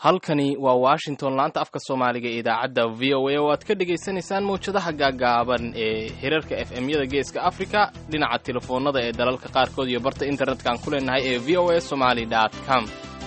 halkani waa washington laanta afka soomaaliga ee idaacadda v o a oo aad ka dhagaysanaysaan mawjadaha gaagaaban ee hirarka f m-yada geeska africa dhinaca telefoonada ee dalalka qaarkood iyo barta internetka aan ku leenahay ee v o a somaly com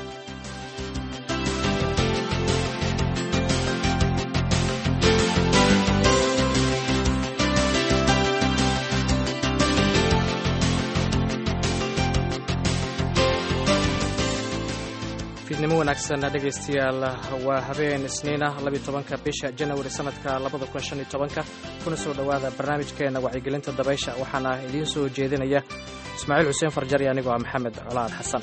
fiidnimo wanaagsan dhegaystayaal waa habeen isniina labiyo tobanka bisha janawari sanadka labada kun shan iyo tobanka kuna soo dhowaada barnaamijkeenna wacyigelinta dabaysha waxaana idiin soo jeedinaya ismaaciil xuseen farjar iyo anigoo ah maxamed colaad xasan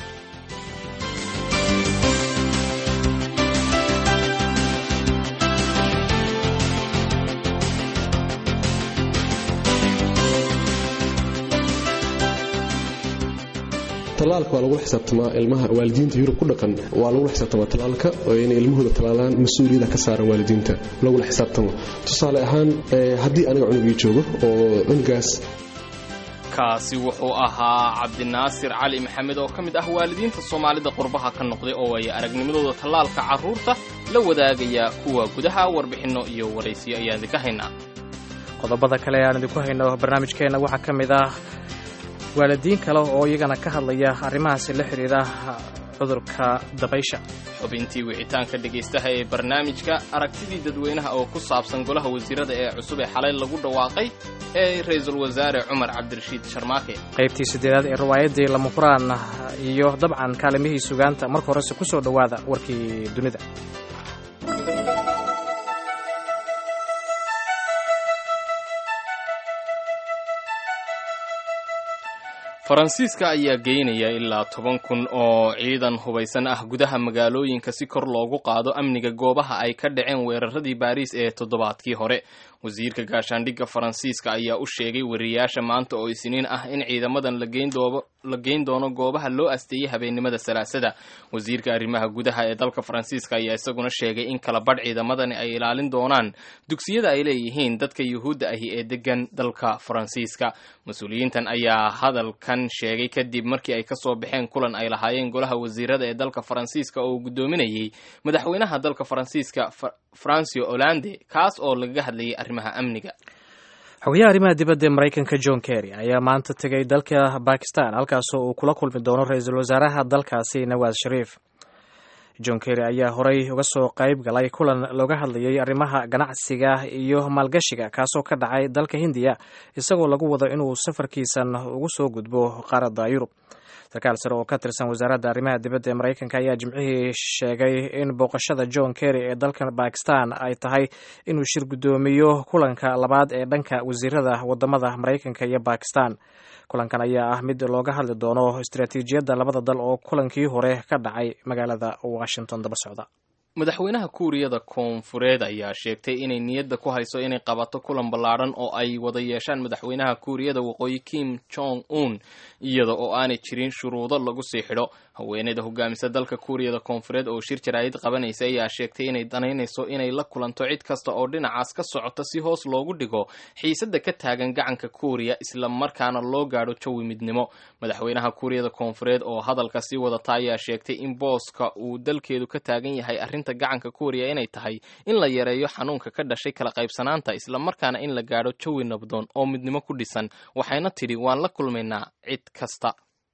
talaalka waa lagula xisaabtamaa ilmaha waalidiinta yurub ku dhaqan waa lagula xisaabtamaa talaalka oo inay ilmahooda talaalaan mas-uuliyada ka saaran waalidiinta lagula xisaabtamo tusaale ahaan haddii aniga cunugii joogo oo cunugaas kaasi wuxuu ahaa cabdinaasir cali maxamed oo ka mid ah waalidiinta soomaalida qurbaha ka noqday oo ay aragnimadooda tallaalka carruurta la wadaagaya kuwa gudaha warbixinno iyo waraysiyo ayaan idinka haynaa qodobada kale aan idinku hayno barnaamijkeenna waxaa ka mid ah waalidiin kale oo iyagana ka hadlaya arrimahaasi la xidhiidha cudurka dabaysha xubintii wicitaanka dhegaystaha ee barnaamijka aragtidii dadweynaha oo ku saabsan golaha wasiirada ee cusub ee xalay lagu dhawaaqay ee ra-iisul wasaare cumar cabdirashiid sharmaake qaybtii siddeedaad ee riwaayaddii lama huraan iyo dabcan kaalimihii sugaanta marka horese ku soo dhowaada warkii dunida faransiiska ayaa geynaya ilaa toban kun oo ciidan hubaysan ah gudaha magaalooyinka si kor loogu qaado amniga goobaha ay ka dhaceen weeraradii baariis ee toddobaadkii hore wasiirka gaashaandhigga faransiiska ayaa u sheegay wariyaasha maanta oo isniin ah in ciidamadan la geyn doono goobaha loo asteeyey habeennimada salaasada wasiirka arrimaha gudaha ee dalka faransiiska ayaa isaguna sheegay in kala badh ciidamadani ay ilaalin doonaan dugsiyada ay leeyihiin dadka yuhuudda ahi ee degan dalka faransiiska mas-uuliyiintan ayaa hadalkan sheegay kadib markii ay kasoo baxeen kulan ay lahaayeen golaha wasiirada ee dalka faransiiska oo uu guddoominayay madaxweynaha dalka faransiiska francio hollande kaas oo lagaga hadlayay arrimaha amniga xogayaha arrimaha dibadda ee maraykanka john kerry ayaa maanta tegay dalka bakistan halkaasoo uu kula kulmi doono ra-iisul wasaaraha dalkaasi nawaas shariif john kerry ayaa horey uga soo qayb galay kulan looga hadlayay arrimaha ganacsiga iyo maalgashiga kaasoo ka dhacay dalka hindiya isagoo lagu wado inuu safarkiisan ugu soo gudbo qaaradda yurub sarkaal sare oo ka tirsan wasaaradda arrimaha dibadda ee maraykanka ayaa jimcihii sheegay in booqashada john kerry ee dalka bakistan ay tahay inuu shir guddoomiyo kulanka labaad ee dhanka wasiirada wadamada maraykanka iyo bakistan kulankan ayaa ah mid looga hadli doono istaraatiijiyadda labada dal oo kulankii hore ka dhacay magaalada washington daba socda madaxweynaha kuuriyada koonfureed ayaa sheegtay inay niyadda ku hayso inay qabato kulan ballaadhan oo ay wada yeeshaan madaxweynaha kuuriyada waqooyi kim jong un iyada oo aanay jirin shuruudo lagu sii xidho haweeneyda hogaamisa dalka kuuriyada koonfureed oo shir jaraa'id qabanaysa ayaa sheegtay inay danaynayso inay la kulanto cid kasta oo dhinacaas ka socota si hoos loogu dhigo xiisadda ka taagan gacanka kuuriya isla markaana loo gaadho jawi midnimo madaxweynaha kuuriyada koonfureed oo hadalka sii wadata ayaa sheegtay in booska uu dalkeedu ka taagan yahay arrinta gacanka kuuriya inay tahay in la yareeyo xanuunka ka dhashay kala qaybsanaanta isla markaana in la gaadho jawi nabdoon oo midnimo ku dhisan waxayna tidhi waan la kulmaynaa cid kasta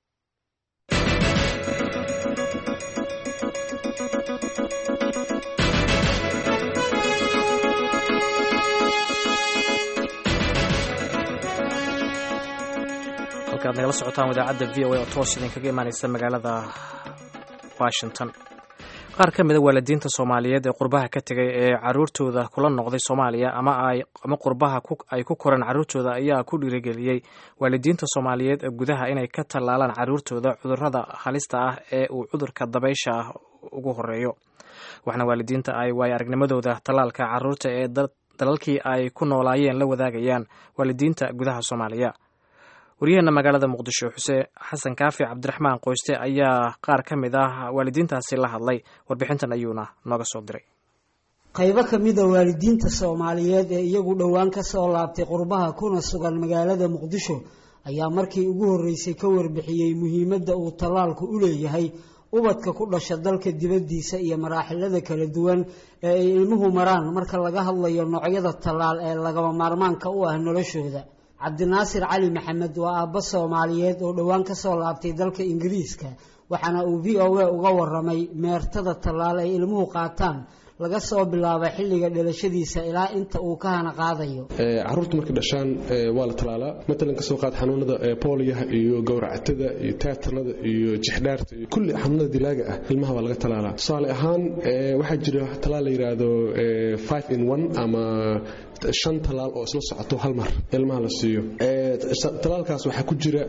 halkaad nagala socotaan idaacadda v o a oo toos idinkaga imaaneysa magaalada washington qaar ka mida waalidiinta soomaaliyeed ee qurbaha ka tegay ee caruurtooda kula noqday soomaaliya ama ama qurbaha ay ku koreen caruurtooda ayaa ku dhiirigeliyey waalidiinta soomaaliyeed ee gudaha inay ka tallaalaan caruurtooda cudurrada halista ah ee uu cudurka dabaysha ah ugu horeeyo waxaana waalidiinta ay waayo aragnimadooda tallaalka caruurta ee dalalkii ay ku noolaayeen la wadaagayaan waalidiinta gudaha soomaaliya waryaheena magaalada muqdisho xuseen xasan kaafi cabdiraxmaan qoyste ayaa qaar ka mid ah waalidiintaasi la hadlay warbixintan ayuuna nooga soo diray qaybo ka mid a waalidiinta soomaaliyeed ee iyagu dhowaan ka soo laabtay qurbaha kuna sugan magaalada muqdisho ayaa markii ugu horreysay ka warbixiyey muhiimadda uu tallaalku u leeyahay ubadka ku dhasha dalka dibaddiisa iyo maraaxilada kala duwan ee ay ilmuhu maraan marka laga hadlayo noocyada tallaal ee lagama maarmaanka u ah noloshooda cabdinaasir cali maxamed waa aabbo soomaaliyeed oo dhowaan ka soo laabtay dalka ingiriiska waxaana uu v o a uga waramay meertada tallaal ay ilmuhu qaataan laga soo bilaabo xilliga dhalashadiisa ilaa inta uu ka hana qaadayo caruurta markay dhashaan waa la talaalaa matalan kasoo qaad xanuunada booliyaha iyo gowracatada iyo taatanada iyo jixdhaarta iyo kulli xanuunada dilaaga ah ilmaha waa laga talaalaa tusaale ahaan waxaa jira talaal la yidhaahdo five in one ama shan talaal oo isla socoto hal mar ilmaha la siiyo talaalkaas waxaa ku jira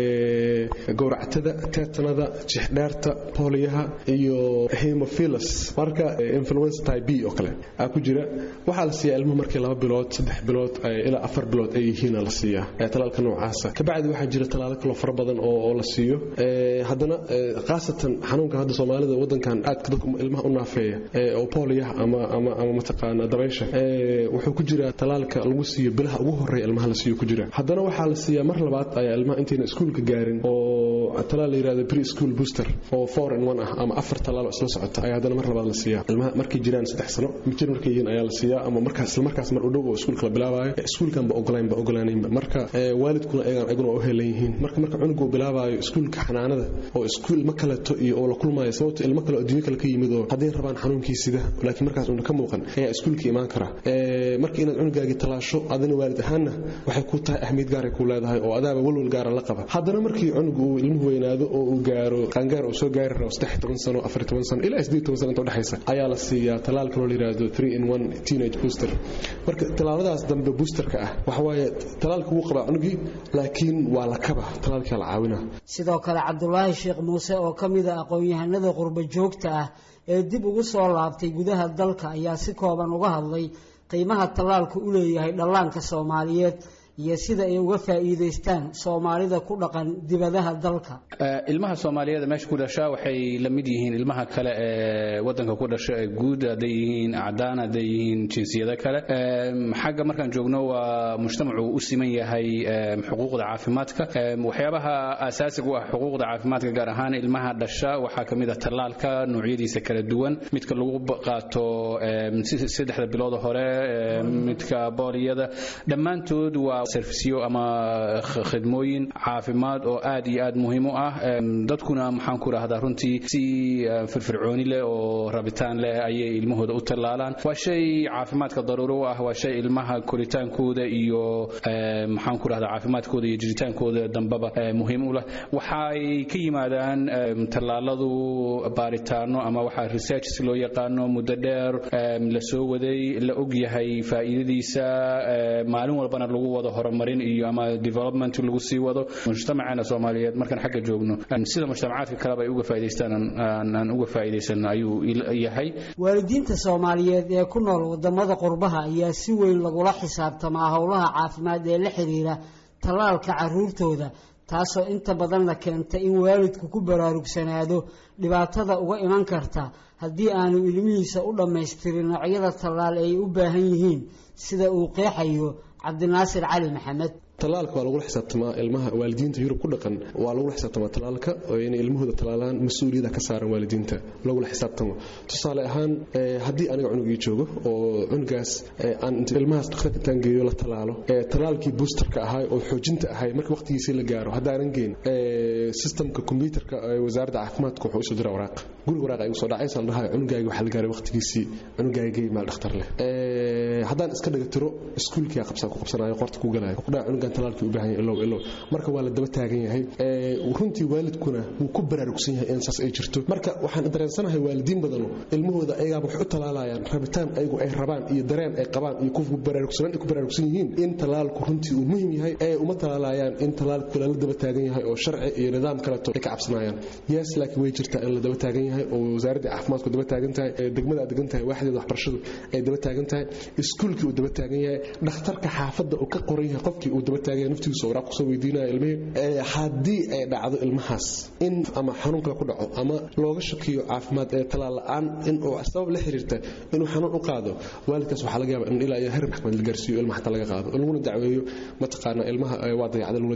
gowracatada teetanada jixdhaarta booliyaha iyo hemophilus marka influenza type b oo kale aa ku jira waxaa la siiyaa ilmuhu markii laba bilood saddex bilood ilaa afar bilood ay yihiin la siiyaa talaalka noocaasa kabacdi waxaa jira talaalo kaloo fara badan oo la siiyo haddana khaasatan xanuunka hadda soomaalida wadankan aadka dadka ilmaha u naafeeya oo booliyaha ama ama ama mataqaana dabaysha wuxuu ku jira talaalka lagu siiyo bilaha ugu horeeya ilmaha la siiyo ku jira haddana waxaa la siiyaa mar labaad ayaa ilmaha intayna iskuulka gaarin oo talaal la yirahdo pre school booster oo four in one ah ama afar talaal oo isla socota ayaa haddana mar labaad la siiyaa ilmaha markay jiraan saddex sano mijir markay yihiin ayaa la siiyaa ama markaas isla markaas mar u dhow oo iskuulka la bilaabayo iskuulkan ba ogolayn ba ogolaanaynba marka waalidkuna ayagan ayaguna u helan yihiin marka marka cunugu bilaabayo iskuulka xanaanada oo iskuul ilmo kaleto iyo oo la kulmayo sababto ilmo kale adduunyo kale ka yimid oo hadday rabaan xanuunkii sida laakiin markaas una ka muuqan ayaa iskuulka imaan kara marka inaad cunugaagii talaasho adina waalid ahaanna waxay ku tahay ahmiyad gaaray ku leedahay oo adaaba walwal gaara la qaba haddana markii cunugu uu ilmuhu weynaado oo uu gaaro qaangaar uu soo gaari rabo saddex toban sano afar toban sano ilaa siddeed toban sano inta udhexaysa ayaa la siiyaa talaal kaloo la yidhaahdo three in one teenage booster marka talaaladaas dambe boosterka ah waxa waaye talaalka wuu qabaa cunugii laakiin waa la kaba talaalkaa la caawina sidoo kale cabdulaahi sheekh muuse oo ka mid a aqoon-yahanada qurbo joogta ah ee dib ugu soo laabtay gudaha dalka ayaa si kooban uga hadlay qiimaha tallaalku u leeyahay dhallaanka soomaaliyeed iyo sida ay uga faa'iidaystaan soomaalida ku dhaqan dibadaha dalka ilmaha soomaaliyeed meesha ku dhasha waxay la mid yihiin ilmaha kale ee wadanka ku dhasha ee guud hadday yihiin cadaan hadday yihiin jinsiyado kale xagga markaan joogno waa mujtamacu u siman yahay xuquuqda caafimaadka waxyaabaha asaasiga u ah xuquuqda caafimaadka gaar ahaan ilmaha dhasha waxaa ka mid ah tallaalka noocyadiisa kala duwan midka lagu qaato saddexda bilood hore midka booliyada dhammaantood waa servisyo ama khidmooyin caafimaad oo aad iyo aad muhiim u ah dadkuna maxaan ku rahdaa runtii si firfircooni leh oo rabitaan leh ayay ilmahooda u tallaalaan waa shay caafimaadka daruuro u ah waa shay ilmaha koritaankooda iyo maxaan ku rahdaa caafimaadkooda iyo jiritaankooda dambaba muhiim u leh waxay ka yimaadaan tallaaladu baaritaano ama waxaa researches loo yaqaano muddo dheer la soo waday la og yahay faa'iidadiisa maalin walbana lagu wado horumarin iyo ama development lagu sii wado mujtamaceena soomaaliyeed markaan xagga joogno sida mujtamacaadka kaleba ay uga faa'idaystaan aan uga faa'iidaysan ayuu yahay waalidiinta soomaaliyeed ee ku nool wadamada qurbaha ayaa si weyn lagula xisaabtamaa howlaha caafimaad ee la xiriira tallaalka caruurtooda taasoo inta badanna keenta in waalidku ku baraarugsanaado dhibaatada uga iman karta haddii aanu ilmihiisa u dhammaystirin noocyada tallaal ay u baahan yihiin sida uu qeexayo cabdinaasir cali maxamed talaalka waa lagula xisaabtamaa ilmaha waalidiinta yurub ku dhaqan waa lagula xisaabtamaa talaalka oo inay ilmahooda talaalaan mas-uuliyada ka saaran waalidiinta lagula xisaabtamo tusaale ahaan haddii aniga cunugii joogo oo cunugaas aan ilmahaas dhakhtarka intaan geeyo la talaalo talaalkii boosterka ahaa oo xoojinta ahay marka waqtigiisii la gaaro haddaanan geyn sistamka kombyuutarka wasaaradda caafimaadka wuxuu usoo dira waraaq guriga waraaq igu soo dhacaysa la dhahayo cunugaagi waxaa la gaaray waqtigiisii cunugaagii maal dhakhtar leh haddaan iska dhaga tiro iskuulkii qabsan ku qabsanayo qorta ku galayo cunugan talaalkii u baahan yahay ilow ilow marka waa la daba taagan yahay runtii waalidkuna wuu ku baraarugsan yahay in saas ay jirto marka waxaan dareensanahay waalidiin badano ilmahooda ayagaaba wax u talaalayaan rabitaan ayagu ay rabaan iyo dareen ay qabaan iyo ku baraarugsanaan ay ku baraarugsan yihiin in talaalku runtii uu muhiim yahay ee uma talaalayaan in talaalku lala daba taagan yahay oo sharci iyo nidaam kaleto ay ka cabsanayaan yes laakiin way jirtaa in la daba taagan yahay oo wasaaradda caafimaadku daba taagan tahay degmada aad degan tahay waaxdeeda waxbarashadu ay daba taagan tahay iskuulkii uu daba taagan yahay dhakhtarka xaafadda uu ka qoran yahay qofkii uu daba taagan yahay naftigiisa waraaq kusoo weydiinaya ilmihii haddii ay dhacdo ilmahaas in ama xanuun kale ku dhaco ama looga shakiyo caafimaad ee talaal la-aan in uu sabab la xiriirta inuu xanuun u qaado waalidkaas waxaa laga yaaba in ilaa iyo heer maxkamad la gaarsiiyo ilmaha xataa laga qaado laguna dacweeyo mataqaana ilmaha waa dayacda laguna dacweeyo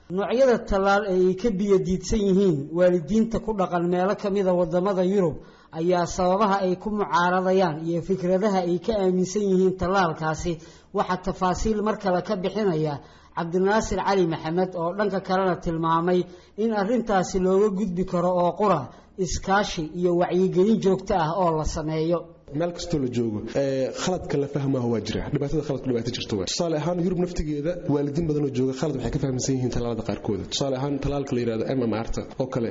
noocyada tallaal ee ay ka biyadiidsan yihiin waalidiinta ku dhaqan meelo ka mida waddamada yurub ayaa sababaha ay ku mucaaradayaan iyo fikradaha ay ka aaminsan yihiin tallaalkaasi waxaa tafaasiil mar kale ka bixinaya cabdinaasir cali maxamed oo dhanka kalena tilmaamay in arrintaasi looga gudbi karo oo qura iskaashi iyo wacyigelin joogto ah oo la sameeyo meel kastoo la joogo khaladka la fahmaah waa jira dhibaatada khaladka dhibaato jirta waa tusaale ahaan yurub naftigeeda waalidiin badanoo jooga khalad waxay ka fahamsan yihiin tallaalada qaarkooda tusaale ahaan tallaalka la yidhahdo mmrta oo kale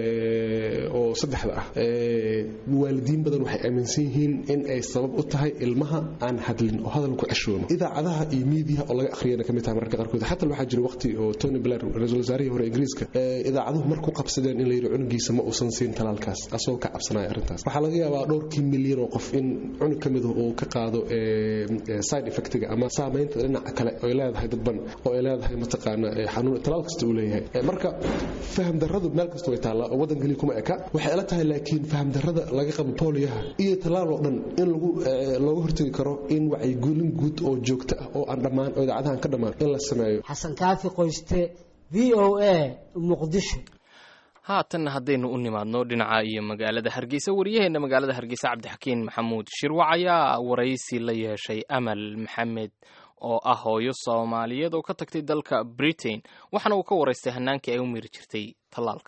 oo saddexda ah waalidiin badan waxay aaminsan yihiin in ay sabab u tahay ilmaha aan hadlin oo hadal ku ceshoono idaacadaha iyo miidiyaha oo laga akhriyana kamid tahay mararka qaarkood xataa waxaa jira waqti oo tony blair ra-iisul wasaarihii hore ingiriiska idaacaduhu marku qabsadeen in la yidhi cunugiisa ma uusan siin tallaalkaas asagoo ka cabsanaya arrintaas waxaa laga yaabaa dhowrkii milyan oo qof in cunug ka mid uu ka qaado side effectiga ama saamaynta dhinaca kale oy leedahay dadban oo ay leedahay mataqaana xanuun talaal kasta uu leeyahay marka faham darradu meel kasta way taallaa oo waddan keliya kuma eka waxay ila tahay laakiin faham darrada laga qabo booliyaha iyo tallaal oo dhan in lagu looga hortagi karo in wacyigelin guud oo joogto ah oo aan dhammaan oo idaacadahan ka dhammaan in la sameeyo xasan kaafi qoyste v o a muqdisho haatanna haddaynu u nimaadno dhinaca iyo magaalada hargeysa wariyaheenna magaalada hargeysa cabdixakiin maxamuud shirwac ayaa waraysi la yeeshay amal maxamed oo ah hooyo soomaaliyeed oo ka tagtay dalka britain waxaana uu ka waraystay hanaankii ay u miri jirtay tallaalka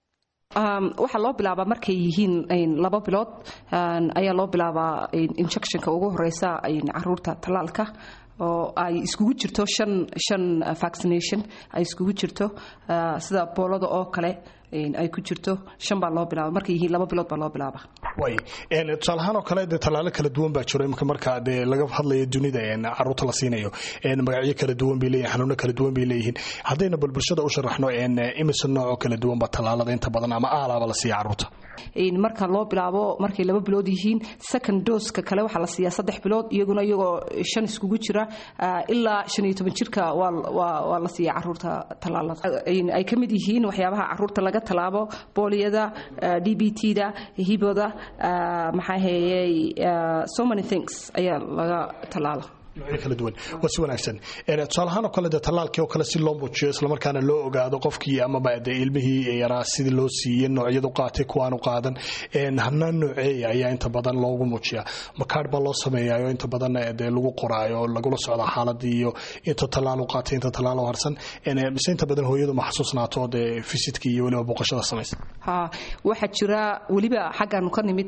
waxaa loo bilaabaa markay yihiin laba bilood ayaa loo bilaabaa injectionka ugu horeysa caruurta tallaalka oo ay iskugu jirto shan shan vaccination ay iskugu jirto sida boolada oo kale ay ku jirto shan baa loo bilaaba markay yihiin laba bilood baa loo bilaaba way tusaalahaan oo kale dee tallaalo kala duwan baa jiro imika marka dee laga hadlayo dunida caruurta la siinayo magacyo kala duwan bay leeyihin xanuuno kala duwan bay leeyihiin haddayna bal bulshada u sharaxno imise noocoo kala duwan baa tallaalada inta badan ama aalaaba la siiya caruurta marka loo bilaabo markay laba bilood yihiin second doska kale waxaa la siiyaa saddex bilood iyaguna iyagoo shan iskugu jira ilaa shan iyo toban jirka waa la siiya caruurta tallaalada ay ka mid yihiin waxyaabaha caruurta laga tallaabo booliyada d b t da hiboda maxaa heeyey so many things ayaa laga tallaala noocyo kala duwan waa si wanaagsan tusaalahaan oo kale dee tallaalkii oo kale si loo muujiyo islamarkaana loo ogaado qofkii amaba dee ilmihii yaraa sidii loo siiyey noocyadu qaatay kuwaanu qaadan hanaan nooceeya ayaa inta badan loogu muujiyaa makaadh baa loo sameeyayo inta badan dee lagu qoraayo lagula socda xaaladii iyo inta tallaalu qaatay inta tallaalo harsan mise inta badan hooyadu ma xasuusnaato dee fisidkii iyo weliba booqashada samaysa ha waxaa jira weliba xaggaanu ka nimid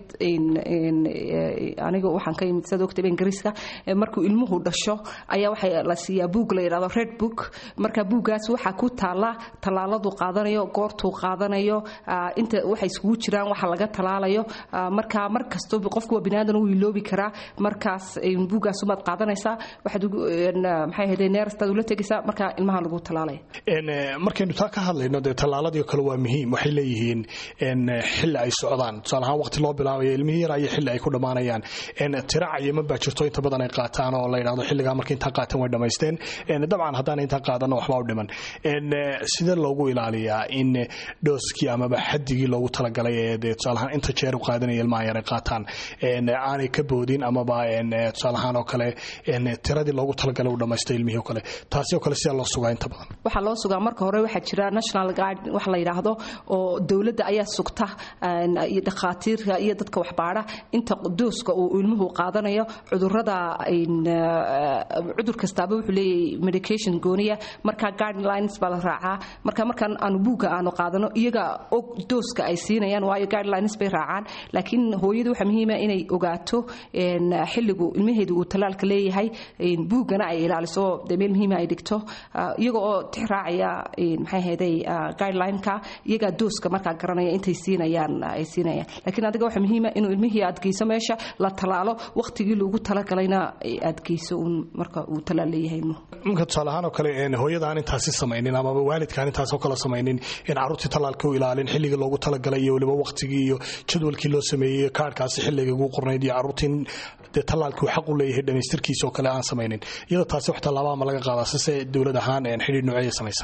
aniga waxaan ka yimid sidaad ogtay ingiriiska markuu ilmuhu dhasho ayaa waxaa la siiyaa buug la yidhahdo red book marka buuggaas waxaa ku taala tallaaladu qaadanayo goortuu qaadanayo inta waxay iskugu jiraan waxa laga tallaalayo marka mar kasto qofku waa biniaadan uu iloobi karaa markaas buuggaas umaad qaadanaysaa waxaad maxay ahayde neerastaad ula tegaysaa marka ilmaha lagu tallaalaya markaynu taa ka hadlayno dee tallaaladii kale waa muhiim waxay leeyihiin xilli ay socdaan tusaale ahaan waqti loo bilaabayo ilmihii yaraa iyo xilli ay ku dhammaanayaan tira cayiman baa jirto inta badan ay qaataan oo la yidhahdo xilligaa marka intaa qaateen way dhammaysteen dabcan haddaan intaa qaadanno waxbaa u dhiman sidee loogu ilaaliyaa in dhooskii amaba xadigii loogu talagalay ee dee tusaalahaan inta jeer u qaadanaya ilmaha yar ay qaataan aanay ka boodin amaba tusaalahaan oo kale tiradii loogu talagalay uu dhammaystay ilmihii oo kale taasi oo kale sidaa loo sugaa inta badan waxaa loo sugaa marka hore waxaa jira national guard wax la yidhaahdo oo dowladda ayaa sugta iyo dhakhaatiirka iyo dadka waxbaadha inta dooska uu ilmuhu qaadanayo cudurada cudur kastaaba wuxuu leeyahay medication gooniya marka guidelines baa la raacaa marka markaan aanu buugga aanu qaadano iyaga og dooska ay siinayaan waayo guidelines bay raacaan laakiin hooyadu waxaa muhiima inay ogaato xilligu ilmaheedu uu tallaalka leeyahay buuggana ay ilaaliso dee meel muhiima ay dhigto iyaga oo tix raacaya maxay ahayday guidelineka iyagaa dooska markaa garanaya intay siinayaan ay siinayaan laakiin adiga waxaa muhiima inuu ilmihii aad geyso meesha la tallaalo waqtigii loogu talagalayna aad geyso marka uu talaal leeyahay marka tusaale ahaan oo kale hooyada aan intaasi samaynin amaba waalidka aan intaasoo kale samaynin in carruurtii tallaalka u ilaalin xilligii loogu talagalay iyo weliba waqtigii iyo jadwalkii loo sameeyey kaarhkaasi xilliga ugu qornayd iyo carruurtii dee tallaalkii uu xaq u leeyahay dhammaystirkiisa oo kale aan samaynin iyadoo taasi wax tallaabaa ma laga qaadaa sise dowlad ahaan xidhiir nooceeya samaysaa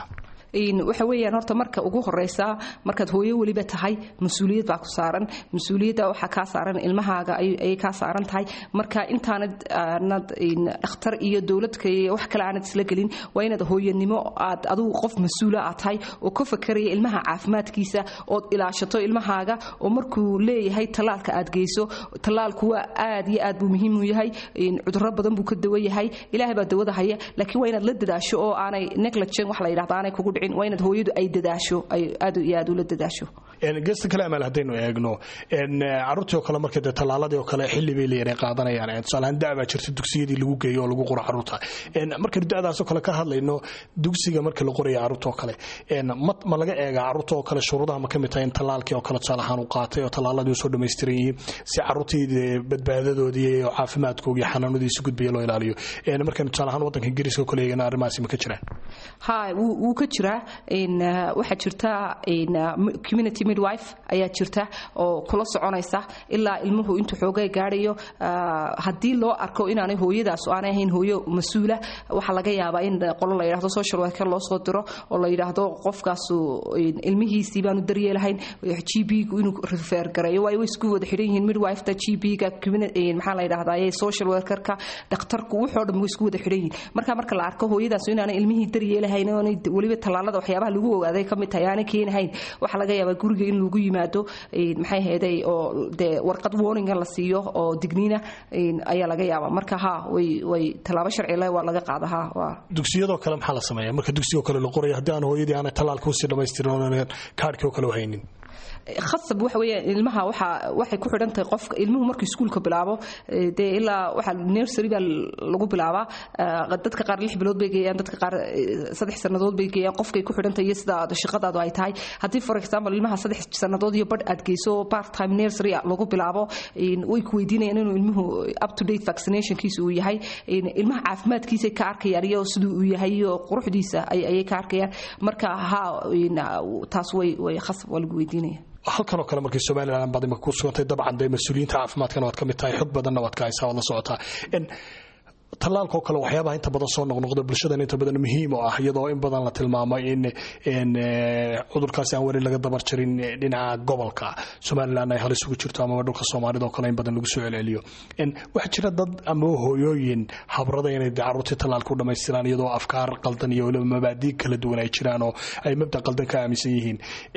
waxa weeyaan horta marka ugu horeysa markaad hooyo weliba tahay mas-uuliyad baa ku saaran mas-uuliyadda waxaa kaa saaran ilmahaaga ayay kaa saaran tahay marka intaanad aanad dhakhtar iyo dowladka iyo wax kale aanad isla gelin waa inaad hooyanimo aad adigu qof mas-uula aad tahay oo ka fakeraya ilmaha caafimaadkiisa ood ilaashato ilmahaaga oo markuu leeyahay tallaalka aad geyso tallaalku waa aad iyo aad buu muhiim u yahay cudurro badan buu ka dawa yahay ilaahay baa dawada haya laakiin waa inaad la dadaasho oo aanay negligent wax la yidhahda aanay kugu dhicin waa inaad hooyadu ay dadaasho ay aad iyo aad ula dadaasho geesta kale amaal haddaynu eegno caruurtii oo kale marka dee tallaaladii oo kale xilli bay leeyahay qaadanayaan tusaalahaan da baa jirta dugsiyadii lagu geeyo oo lagu qoro caruurta markaynu da'daasoo kale ka hadlayno dugsiga marka la qoraya caruurta oo kale ma laga eegaa caruurta oo kale shuruudaha ma ka mid tahay in tallaalkii oo kale tusaale ahaan u qaatay oo tallaaladii usoo dhammaystiran yihiin si caruurtii badbaadadoodii iyo caafimaadkoogii xanaanadiisi gudbaya loo ilaaliyo markaynu tusaale ahaan waddanka ingiriiska oo kale eegana arrimahaasi ma ka jiraan ha wuu ka jiraa waxaa jirta community midwife ayaa jirta oo kula soconaysa ilaa ilmuhu intuu xoogay gaadhayo haddii loo arko inaanay hooyadaas aanay ahayn hooyo mas-uula waxaa laga yaabaa in qolo la yidhahdo social worker loo soo diro oo la yidhaahdo qofkaasu ilmihiisii baanu daryeelahayn g b gu inuu refer gareeyo waayo way isku wada xidhan yihiin midwifeta g b ga maxaa la yidhahdaa social workerka dhakhtarku wuxoo dhan way isku wada xidhan yihiin marka marka la arko hooyadaas inaanay ilmihii daryeelahayn oonay weliba tallaalada waxyaabaha lagu ogaaday ka mid tahay aanay keenahayn waxaa laga yaabaa guriga in lagu yimaado maxay heeday oo dee warqad warninga la siiyo oo digniina ayaa laga yaabaa marka ha way way tallaabo sharci leh waa laga qaada ha waa dugsiyadoo kale maxaa la sameeya marka dugsigoo kale la qoraya haddii aan hooyadii aanay tallaalka usii dhammaystirin oonan kaadhkii oo kale u haynin khasab waxa weeyaan ilmaha waxa waxay ku xidhan tahay qofka ilmuhu markuu iskuulka bilaabo dee ilaa waxa nursery baa lagu bilaabaa dadka qaar lix bilood bay geeyaan dadka qaar saddex sannadood bay geeyaan qofkay ku xidhan tahay iyo sida shaqadaadu ay tahay haddii for example ilmaha saddex sannadood iyo badh aad geyso part time nursery lagu bilaabo way ku weydiinayaan inuu ilmuhu up to date vaccinationkiisa uu yahay ilmaha caafimaadkiisa ka arkayaan iyo siduu uu yahay iyo quruxdiisa ayay ka arkayaan marka ha taas way way khasab waa lagu weydiinaya halkanoo kale markii somalilan baad imika ku sugantay dabcan dee mas-uuliyiinta caafimaadkana waad ka mid tahay xog badanna waad ka haysaa waad la socotaa tallaalkaoo kale waxyaabaha inta badan soo noqnoqda bulshadan inta badan muhiim oo ah iyadoo in badan la tilmaamay in cudurkaasi aan weli laga dabar jarin dhinaca gobolka somalilan ay halis ugu jirto amaba dhulka soomaalida oo kale in badan lagu soo celceliyo waxaa jira dad ama hooyooyin habrada inay caruurtii tallaalka u dhammaystiraan iyadoo afkaar qaldan iyo weliba mabaadii kala duwan ay jiraan oo ay mabda qaldan ka aaminsan yihiin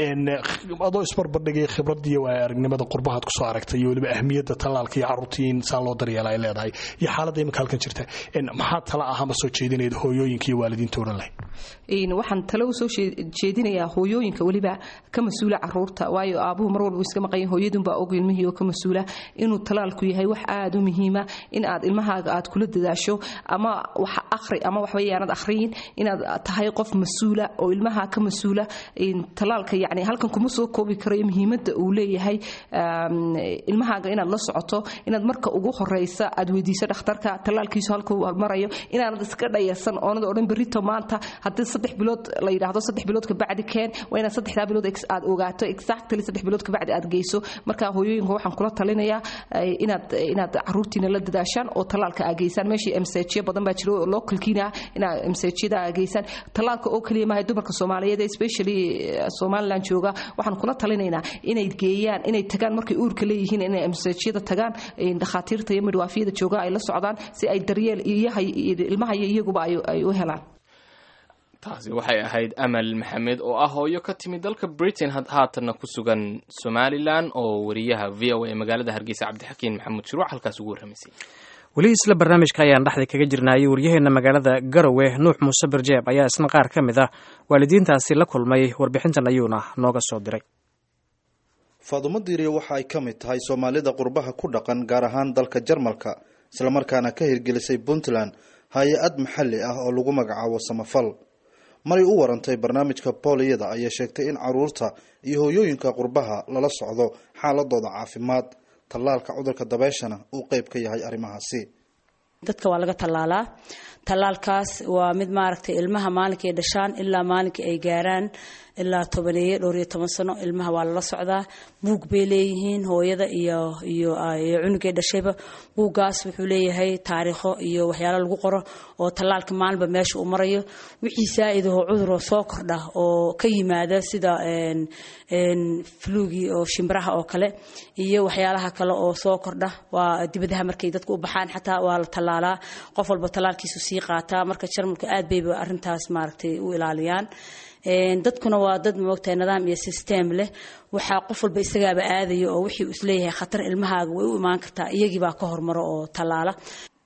adoo isbarbardhigay khibradii waa aragnimada qurbahaad kusoo aragtay iyo weliba ahmiyadda tallaalka iyo caruurtii in saan loo daryeela ay leedahay iyo xaaladda imika halkan jirta maxaa tala ahama soo jeedinayd hooyooyinka iyo waalidiinta odhan lahay waxaan tale u soo jeedinayaa hooyooyinka weliba ka mas-uula caruurta waayo aabuhu mar walba iska maqan hooyadunbaa og ilmihii oo ka mas-uula inuu talaalku yahay wax aada u muhiima in aad ilmahaaga aad kula dadaasho ama wax akhri ama waxba yaanad akhriyin inaad tahay qof mas-uula oo ilmaha ka mas-uula talaalka yacni halkan kuma soo koobi karayo muhiimadda uu leeyahay ilmahaaga inaad la socoto inaad marka ugu horeysa aad weydiiso dhakhtarka talaalkiisu halkuu marayo inaanad iska dhayarsan oonad odhan berrito maanta haddii saddex bilood la yidhaahdo saddex bilood kabacdi keen waa inaad saddexdaa bilood aad ogaato exactly saddex bilood kabacdi aad geyso marka hooyooyinka waxaan kula talinayaa inaad inaad caruurtiina la dadaashaan oo talaalka aa geysaan meeshii msajyo badan baa jiro localkiina inaad msajyada aa geysaan talaalka oo keliya maahay dumarka soomaaliyeed especially somaliland jooga waxaan kula talinaynaa inay geeyaan inay tagaan markay uurka leeyihiin inay msajyada tagaan dhakhaatiirta iyo midwaafiyada jooga ay la socdaan si ay daryeel ilmaha iyo iyaguba ay u helaan taasi waxay ahayd amal maxamed oo ah hooyo ka timid dalka britain haatanna ku sugan somalilan oo wariyaha v o a magaalada hargeysa cabdixakiin maxamuud shuruuc halkaas ugu warramaysay weli isla barnaamijka ayaan dhexda kaga jirnaayay waryaheena magaalada garowe nuux muuse barjeeb ayaa isna qaar ka mid ah waalidiintaasi la kulmay warbixintan ayuuna nooga soo diray faadumo diiriye waxa ay ka mid tahay soomaalida qurbaha ku dhaqan gaar ahaan dalka jarmalka islamarkaana ka hirgelisay puntland hay-ad maxalli ah oo lagu magacaabo samafal maray u warantay barnaamijka booliyada ayay sheegtay in caruurta iyo hooyooyinka qurbaha lala socdo xaaladooda caafimaad tallaalka cudurka dabeeshana uu qeyb ka yahay arrimahaasi dadka waa laga tallaalaa tallaalkaas waa mid maaragtay ilmaha maalinkii ay dhashaan ilaa maalinkii ay gaaraan ilaa tobaneeye dhowr iyo toban sano ilmaha waa lala socdaa buug bay leeyihiin hooyada iyo iyo cunugay dhashayba buuggaas wuxuu leeyahay taariikho iyo waxyaalo lagu qoro oo tallaalka maalinba meesha uu marayo wixii saa-idaho cuduroo soo kordha oo ka yimaada sida flugii oo shimbiraha oo kale iyo waxyaalaha kale oo soo kordha waa dibadaha markay dadku u baxaan xataa waa la tallaalaa qof walba tallaalkiisu sii qaataa marka jarmalka aad bayba arintaas maaragtay u ilaaliyaan dadkuna waa dad moogtahay nidaam iyo system leh waxaa qof walba isagaaba aadaya oo wixii uu isleeyahay khatar ilmahaaga way u imaan kartaa iyagiibaa ka hormaro oo tallaala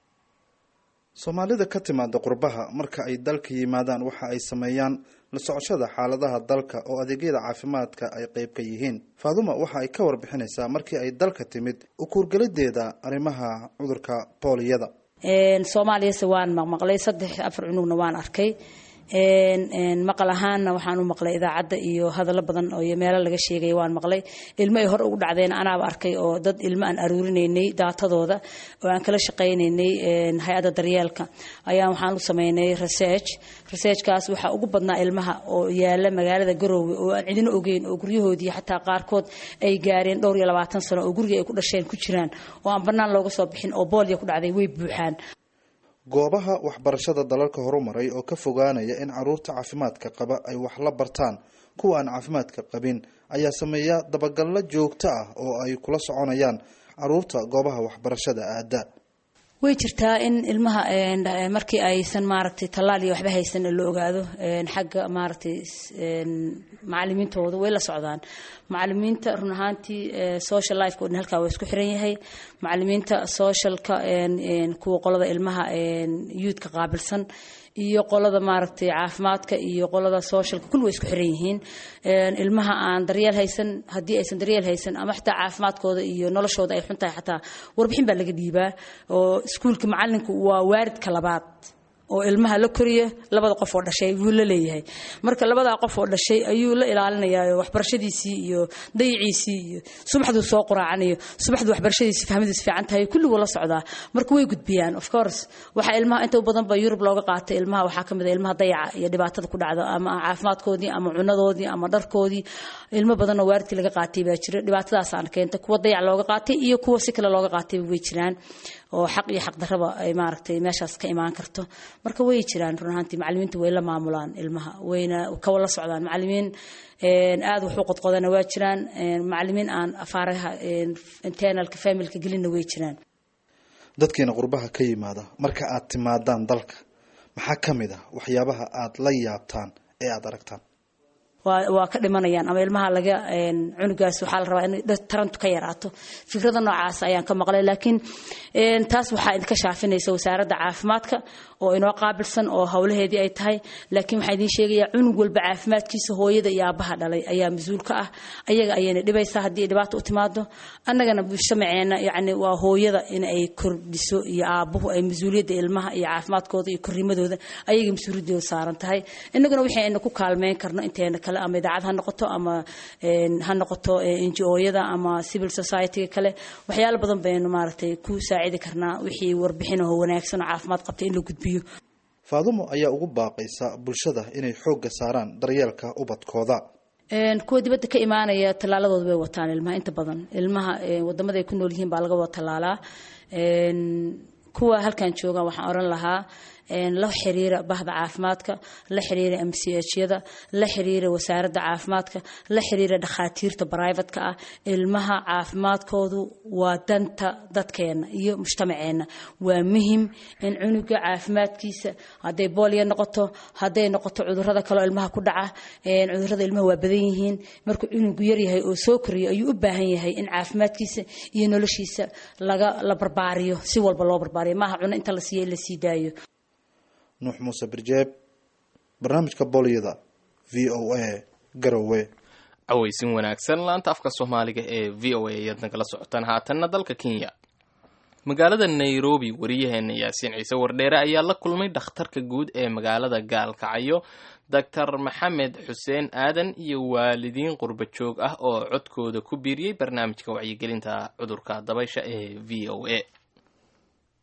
soomaalida ka timaada qurbaha marka ay dalka yimaadaan waxa ay sameeyaan la socoshada xaaladaha dalka oo adeegyada caafimaadka ay qeyb ka yihiin faaduma waxa ay ka warbixinaysaa markii ay dalka timid ukuurgelideeda arrimaha cudurka booliyada soomaaliyase waan maqmaqlay saddex afar cunugna waan arkay maqal ahaanna waxaan u maqlay idaacadda iyo hadallo badan oo meelo laga sheegay waan maqlay ilmo ay hor ugu dhacdeen anaaba arkay oo dad ilmo aan aruurinaynay daatadooda oo aan kala shaqaynaynay hay-adda daryeelka ayaa waxaan u sameynay research researchkaas waxaa ugu badnaa ilmaha oo yaala magaalada garoowe oo aan cidino ogeyn oo guryahoodii xataa qaarkood ay gaareen dhowr iyo labaatan sano oo guriga ay ku dhasheen ku jiraan oo aan bannaan looga soo bixin oo boolya ku dhacday way buuxaan goobaha waxbarashada dalalka horumaray oo ka fogaanaya in caruurta caafimaadka qaba ay wax la bartaan kuwa aan caafimaadka qabin ayaa sameeya dabagallo joogto ah oo ay kula soconayaan caruurta goobaha waxbarashada aada way jirtaa in ilmaha markii aysan maaragtay tallaal iyo waxba haysan la ogaado xagga maaragtay macalimiintooda way la socdaan macalimiinta run ahaantii social lifeka o dhan halkaa waa isku xiran yahay macalimiinta socialka kuwa qolada ilmaha youthka qaabilsan iyo qolada maaragtay caafimaadka iyo qolada socialka kulli way isku xiran yihiin ilmaha aan daryeel haysan haddii aysan daryeel haysan ama xitaa caafimaadkooda iyo noloshooda ay xun tahay xataa warbixin baa laga dhiibaa oo iskuulka macalinku waa waaridka labaad oo ilmaha la koriya labada qof oo dhashay wuu la leeyahay marka labadaa qof oo dhashay ayuu la ilaalinayaa waxbarashadiisii iyo dayiciisii iyo subaxduu soo quraacanayo subaxduu waxbarashadiisi fahmadiis fiican tahay kulliguu la socdaa marka way gudbiyaan of course waxaa ilmaha inta u badan ba yurub looga qaatay ilmaha waxaa ka mid a ilmaha dayaca iyo dhibaatada ku dhacda ama caafimaadkoodii ama cunadoodii ama dharkoodii ilmo badan oo waaridkii laga qaatay baa jira dhibaatadaasaan keenta kuwa dayac looga qaatay iyo kuwa si kale looga qaatay way jiraan oo xaq iyo xaq darraba ay maaragtay meeshaas ka imaan karto marka way jiraan run ahaantii macalimiinta way la maamulaan ilmaha wayna kawa la socdaan macalimiin aada wuxuu qodqodana waa jiraan macalimiin aan afaaraha internalka familka gelinna way jiraan dadkiina qurbaha ka yimaada marka aad timaadaan dalka maxaa ka mid ah waxyaabaha aad la yaabtaan ee aada aragtaan waa ka dhimanayaan ama ilmaha laga cunugaas waxaa la rabaa in tarantu ka yaraato fikrada noocaas ayaan ka maqlay laakiin taas waxaa idinka shaafinaysa wasaaradda caafimaadka oo inoo qaabilsan oo howlaheedii ay tahay laakiin waxaa idiin sheegayaa cunug walba caafimaadkiisa hooyada iyo aabbaha dhalay ayaa mas-uul ka ah ayaga ayayna dhibaysaa haddii ay dhibaato u timaado annagana mujtamaceena yacni waa hooyada in ay kordhiso iyo aabbuhu ay mas-uuliyadda ilmaha iyo caafimaadkooda iyo korrimadooda ayaga mas-uuliyadooda saaran tahay innaguna wixii ayna ku kaalmeyn karno inteena kale ama idaacad ha noqoto ama ha noqoto ngo-yada ama civil society-ga kale waxyaalo badan baynu maaragtay ku saacidi karnaa wixii warbixinaho wanaagsan oo caafimaad qabta in la gudbiyo faadumo ayaa ugu baaqaysa bulshada inay xoogga saaraan daryeelka ubadkooda kuwa dibadda ka imaanaya tallaaladooda bay wataan ilmaha inta badan ilmaha wadamada ay ku nool yihiin baa laga wada tallaalaa kuwa halkan jooga waxaan oran lahaa la xiriira bahda caafimaadka la xiriira m c hyada la xiriira wasaaradda caafimaadka la xiriira dhakhaatiirta brivatka ah ilmaha caafimaadkoodu waa danta dadkeena iyo mujtamaceenna waa muhim in cunuga caafimaadkiisa hadday boolya noqoto hadday noqoto cudurada kaleo ilmaha ku dhaca cudurada ilmaha waa badan yihiin markuu cunugu yaryahay oo soo koriyo ayuu u baahan yahay in caafimaadkiisa iyo noloshiisa laga la barbaariyo si walba loo barbaariyo maaha cuno inta la siiya in la sii daayo nuux muuse birjeeb barnaamijka bolyada v o a garowe cawaysin wanaagsan laanta afka soomaaliga ee v o a ayaad nagala socotaan haatanna dalka kenya magaalada nairobi wariyaheena yaasiin ciise wardheere ayaa la kulmay dhakhtarka guud ee magaalada gaalkacyo doctor maxamed xuseen aadan iyo waalidiin qurba joog ah oo codkooda ku biiriyey barnaamijka wacyigelinta cudurka dabaysha ee v o a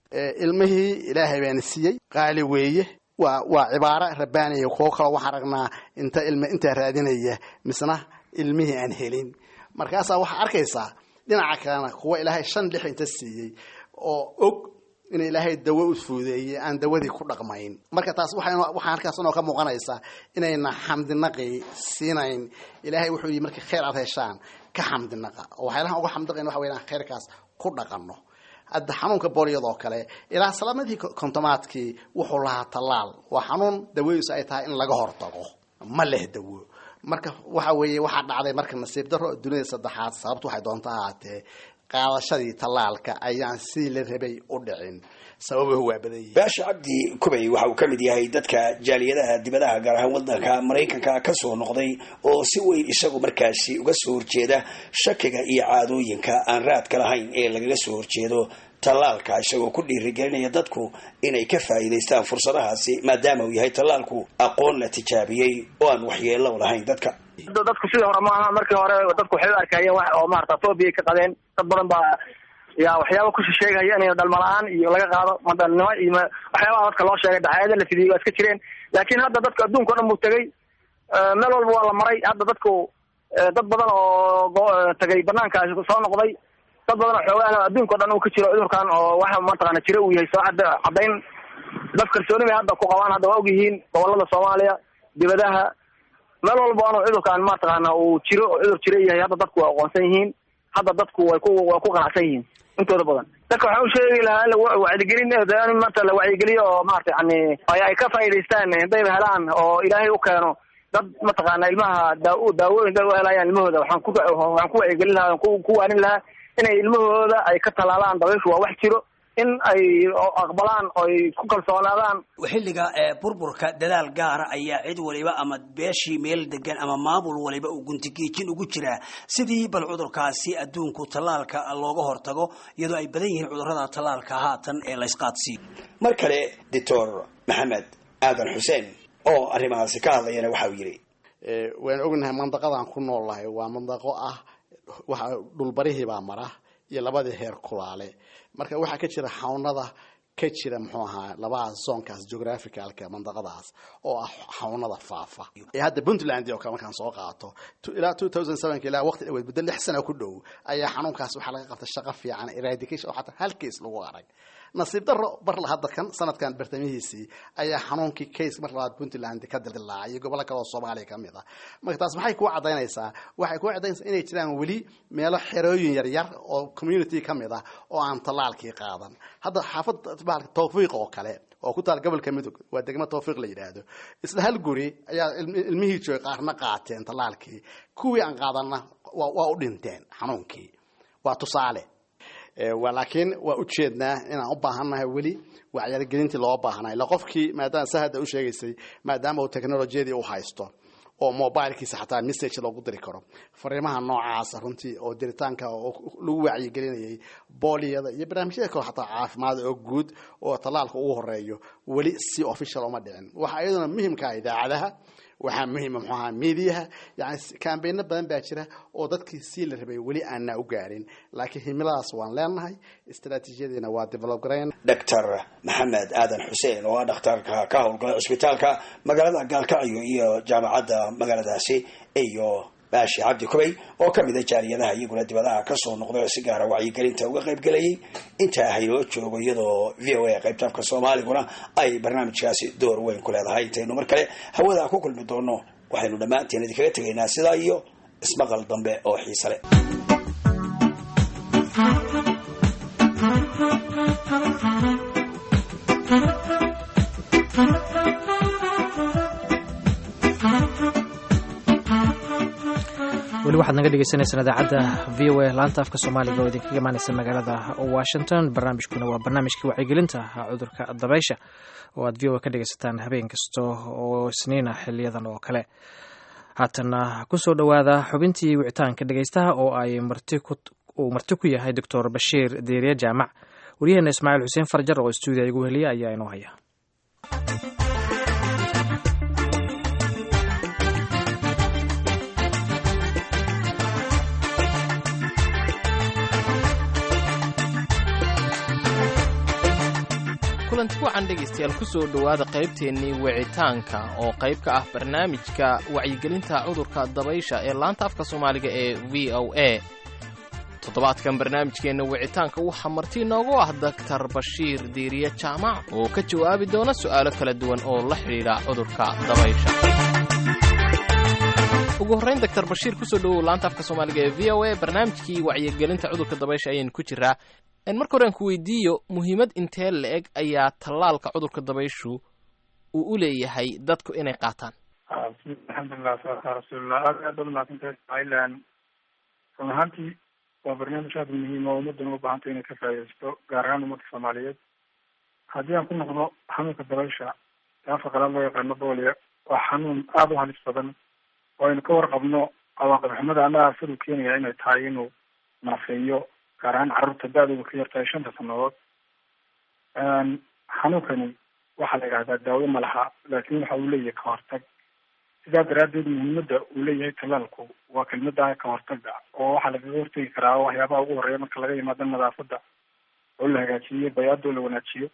ilmihii ilaahay baana siiyey qaali weeye waa waa cibaaro rabbaaniya kuwo kaloo waxaan aragnaa inta ilm intaa raadinaya misna ilmihii aan helin markaasaa waxaa arkaysaa dhinaca kalena kuwa ilaahay shan lix inta siiyey oo og in ilaahay dawo u fuudeeyey aan dawadii ku dhaqmayn marka taas waxaa halkaas inoo ka muuqanaysaa inayna xamdinaqi siinayn ilaahay wuxuu yii markii khayr aad heshaan ka xamdinaqa oo waxyaalahan uga xamdiqayn waxa weya khayrkaas ku dhaqanno hadda xanuunka booliyadoo kale ilaa salaamadii kontomaadkii wuxuu lahaa tallaal waa xanuun dawadiisu ay tahay in laga hortago ma leh dawo marka waxa weeye waxaa dhacday marka nasiib daro dunida saddexaad sababtu waxay doonta ahaatee qaadashadii tallaalka ayaan sidii la rabay u dhicin sababuhu waa badan yihin baasha cabdi kubay waxa uu ka mid yahay dadka jaaliyadaha dibadaha gaar ahaan wadanka maraykanka ka soo noqday oo si weyn isagu markaasi uga soo horjeeda shakiga iyo caadooyinka aan raadka lahayn ee lagaga soo horjeedo tallaalka isagoo ku dhiirigelinaya dadku inay ka faa'iidaystaan fursadahaasi maadaama uu yahay tallaalku aqoon la tijaabiyey oo aan waxyeello lahayn dadka dadku sidii hore maaha markii hore dadku waxay u arkayeen wax oo maarata phobia ka qabeen dad badan baa yaa waxyaaba ku sheegaya in dhalmala-aan iyo laga qaado madalnimo iyo waxyaabaha dadka loo sheegay daxaayada la fidiyey waa iska jireen laakiin hadda dadka adduunka o dhan buu tegay meel walba waa la maray hadda dadku dad badan oo tagay banaankaasi soo noqday dad badan oo xoogaah adduunka o dhan uu ka jiro cudurkan oo waxa mataqaana jira uu yahay soo cadda caddayn dad kalsooni bay hadda ku qabaan hadda waa ogyihiin gobolada soomaaliya dibadaha meel walba anu cudurkan mataqaana uu jiro oo cudur jira yahay hadda dadku waa aqoonsan yihiin hadda dadku way ku way ku qanacsan yihiin intooda badan dadka waxaan u sheegi lahaa in wacyigelin in maanta la wacyigeliyo oo maarata yani ay ka faa'idaystaan hadayba helaan oo ilaahay u keeno dad mataqaana ilmaha daa daawooyin dad u helayaan ilmahooda waxaan ku waxaan ku wacyigelin lahaa ku ku waanin lahaa inay ilmahooda ay ka talaalaan dabayshu waa wax jiro in ay aqbalaan oy ku kalsoonaadaan xilliga burburka dadaal gaara ayaa cid waliba ama beeshii meel degan ama maamul waliba uu guntigiijin ugu jiraa sidii bal cudurkaasi adduunku tallaalka looga hortago iyadoo ay badan yihiin cudurrada tallaalka haatan ee laysqaadsiiyo mar kale doctor maxamed aadan xuseen oo arrimahaasi ka hadlayana waxa uu yidhi waan ognahay mandaqadaan ku noolnahay waa mandaqo ah waxa dhulbarihii baa mara iyo labadii heer kulaale marka waxaa ka jira xawnada ka jira muxuu ahaa labadaas zoonkaas geographicalka mandaqadaas oo ah xawnada faafa ee hadda puntland oo kale markaan soo qaato ilaa two thousand sevenka ilaa waqti dhaweed muddo lix sana ku dhow ayaa xanuunkaas waxaa laga qabtay shaqo fiican eradication oo xataa hal case lagu arag nasiib daro barla hadda kan sanadkan bartamihiisii ayaa xanuunkii case mar labaad puntland ka dildilaacay iyo gobollo kale oo soomaaliya ka mid ah marka taas maxay kuu caddaynaysaa waxay kuu caddaynaysaa inay jiraan weli meelo xerooyin yaryar oo community ka mid ah oo aan tallaalkii qaadan hadda xaafad tawfiiq oo kale oo ku taal gobolka midog waa degmo tawfiiq la yidhaahdo isla hal guri ayaa ilmihii joogay qaarna qaateen tallaalkii kuwii aan qaadanna waa u dhinteen xanuunkii waa tusaale laakiin waa ujeednaa inaan u baahannahay weli wacyargelintii loo baahnaa ila qofkii maadaama sa hadda u sheegaysay maadaama uu technolojiyadii u haysto oo mobilkiisa xataa message loogu diri karo fariimaha noocaasa runtii oo diritaanka lagu wacyigelinayay booliyada iyo barnaamijyada kale xataa caafimaad oo guud oo tallaalka ugu horeeyo weli si official uma dhicin waxaa iyaduna muhimkaa idaacadaha waxaa muhiima muxuu ahaa miidiyaha yani kambayno badan baa jira oo dadkii sii la rabay weli aanna u gaarin laakiin himiladaas waan leenahay istaraatiijiyadiina waa develop garayn doctor maxamed aadan xuseen oo ah dhakhtarka ka howlgala cusbitaalka magaalada gaalkacyo iyo jaamacadda magaaladaasi iyo baashi cabdi kubay oo ka mid a jaaliyadaha iyaguna dibadaha kasoo noqday oo si gaara wacyigelinta uga qayb gelayay intaa haynoo joogo iyadoo v o a qaybta afka soomaaliguna ay barnaamijkaasi door weyn ku leedahay intaynu mar kale hawada ku kulmi doono waxaynu dhammaanteen idinkaga tegaynaa sidaa iyo ismaqal dambe oo xiise leh weli waxaad naga dhegeysaneysaan idaacadda v o a laanta afka soomaaliga oo idinkaga imaaneysa magaalada washington barnaamijkuna waa barnaamijkii wacyigelinta cudurka dabaysha oo aad v o a ka dhegeysataan habeen kasta oo isniina xiliyadan oo kale haatana kusoo dhowaada xubintii wicitaanka dhegeystaha oo ay uu marti ku yahay doctor bashiir deeriye jaamac waryaheena ismaaciil xuseen farjar oo stuudiya igu heliya ayaa inoo haya kulanti wacan dhegaystayaal ku soo dhowaada qaybteennii wicitaanka oo qayb ka ah barnaamijka wacyigelinta cudurka dabaysha ee laanta afka soomaaliga ee v o a toddobaadkan barnaamijkeenna wicitaanka waxaa marti inoogu ah daktar bashiir diiriye jaamac oo ka jawaabi doona su'aalo kala duwan oo la xidhiidha cudurka dabaysha ugu horrayn doctor bashiir kusoo dhowow laanta afka soomaaliga ee v o a barnaamijkii wacyigelinta cudurka dabaysha ayaynu ku jiraa marka hore aan ku weydiiyo muhiimad intee la-eg ayaa tallaalka cudurka dabayshu uu u leeyahay dadku inay qaataan alxamdulilah salatu rasuulillah aad aad baad mahadsantahay somalilan run ahaantii waa barnaamij aada muhiim oo ummaddan u baahantay inay ka faaidaysto gaar ahaan ummadda soomaaliyeed haddii aan ku noqdo xanuunka dabaysha ee afka qalaad loo yaqaano boolia waa xanuun aada u halis badan oo aynu ka warqabno cawaaqib xumada ama aafadu keenaya inay tahay inuu naafeeyo gaar ahaan carruurta da-dooda ka yartahay shanta sanadood xanuunkani waxaa la yidhahdaa daawo ma laha laakiin waxa uu leeyahay ka hortag sidaa daraaddeed muhiimadda uu leeyahay talaalku waa kelmada ka hortaga oo waxaa lagaga hortegi karaa waxyaabaha ugu horeeya marka laga yimaado nadaafadda oo la hagaajiyo bayaadoo la wanaajiyo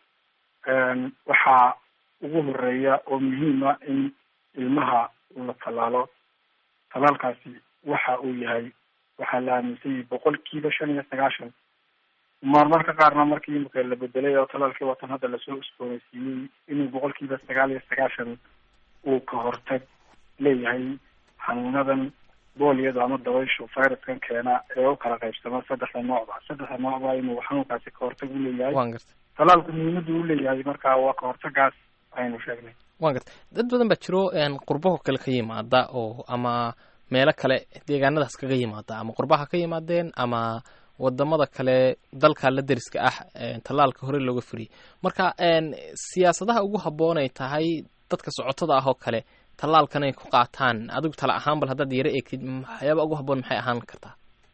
waxaa ugu horeeya oo muhiima in ilmaha la tallaalo talaalkaasi waxa uu yahay waxaa la aaminsan yahay boqolkiiba shan iyo sagaashan marmarka qaarna markii imika la bedelay oo talaalkii watan hadda lasoo usbooneysiiyey inuu boqolkiiba sagaal iyo sagaashan uu ka hortag leeyahay xanuunadan booliyada ama dabayshu viruskan keena ee u kala qaybsama saddexda noocba saddexda noocba inuu xanuunkaasi ka hortag uleeyahay talaalku muhiimada u leeyahay marka waa ka hortagaas aynu sheegnay wan garta dad badan baa jiro qurbaho kale ka yimaada oo ama meelo kale deegaanadaas kaga yimaada ama qurbaha ka yimaadeen ama wadamada kale dalka la deriska ah tallaalka hore looga furiyey marka siyaasadaha ugu habboon ay tahay dadka socotada ah oo kale tallaalkan ay ku qaataan adigu tala ahaan bal haddaad yaro eegtid waxyaaba ugu habboon maxay ahaan kartaa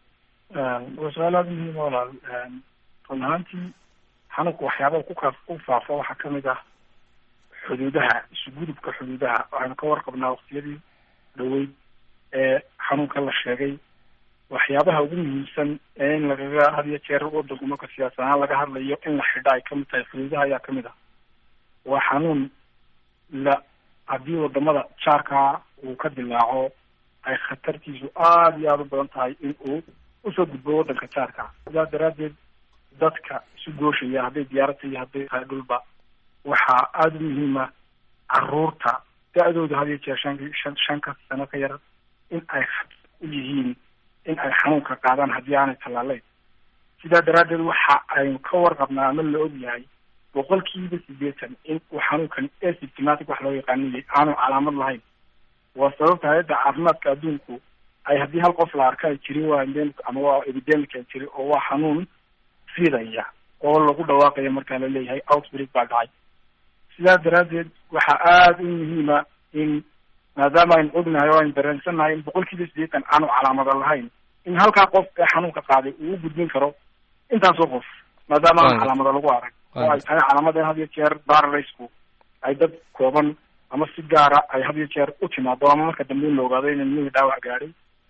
waa su-aal aada muhiim walaal run ahaantii xanuunka waxyaabaha kukaa ku faafa waxaa kamid ah xuduudaha isugudubka xuduudaha waxaynu ka warqabnaa waqtiyadii dhaweyd ee xanuunka la sheegay waxyaabaha ugu muhiimsan ee in lagaga had iyo jeer wadanku marka siyaasad ahaan laga hadlayo in la xidha ay kamid tahay xuduudaha ayaa kamid ah waa xanuun la haddii wadamada jaarkaa uu ka dilaaco ay khatartiisu aada iyo aada u badan tahay in uu usoo gudbo wadanka jaarka sidaa daraaddeed dadka isu gooshaya hadday diyaarata iyo hadday tahay dhulba waxaa aada u muhiima caruurta da-dooda had iyo jeer shan shan shanka sano ka yar in ay u yihiin in ay xanuunka qaadaan haddii aanay tallaaleyn sidaa daraaddeed waxa aynu ka warqabnaa ama la og yahay boqolkiiba sideetan in uu xanuunkan asymptomatic wax loo yaqaaniyay aanu calaamad lahayn waa sababta hay-adda caafimaadka adduunku ay haddii hal qof la arka ay jiri waa endemic ama waa epidemic ay jiri oo waa xanuun fidaya oo lagu dhawaaqaya markaa la leeyahay outbreak baa dhacay sidaa daraaddeed waxaa aada u muhiima in maadaama aynu ognahay oo aynu dareensannahay in boqolkiiba sideetan aanu calaamada lahayn in halkaa qof ee xanuunka qaaday uu u gudbin karo intaasoo qof maadaama aan calaamada lagu arag oo ay tahay calaamada had iyo jeer bararaysku ay dad kooban ama si gaara ay had iyo jeer u timaado ama marka dambe in la ogaado in ilmihii dhaawac gaadhay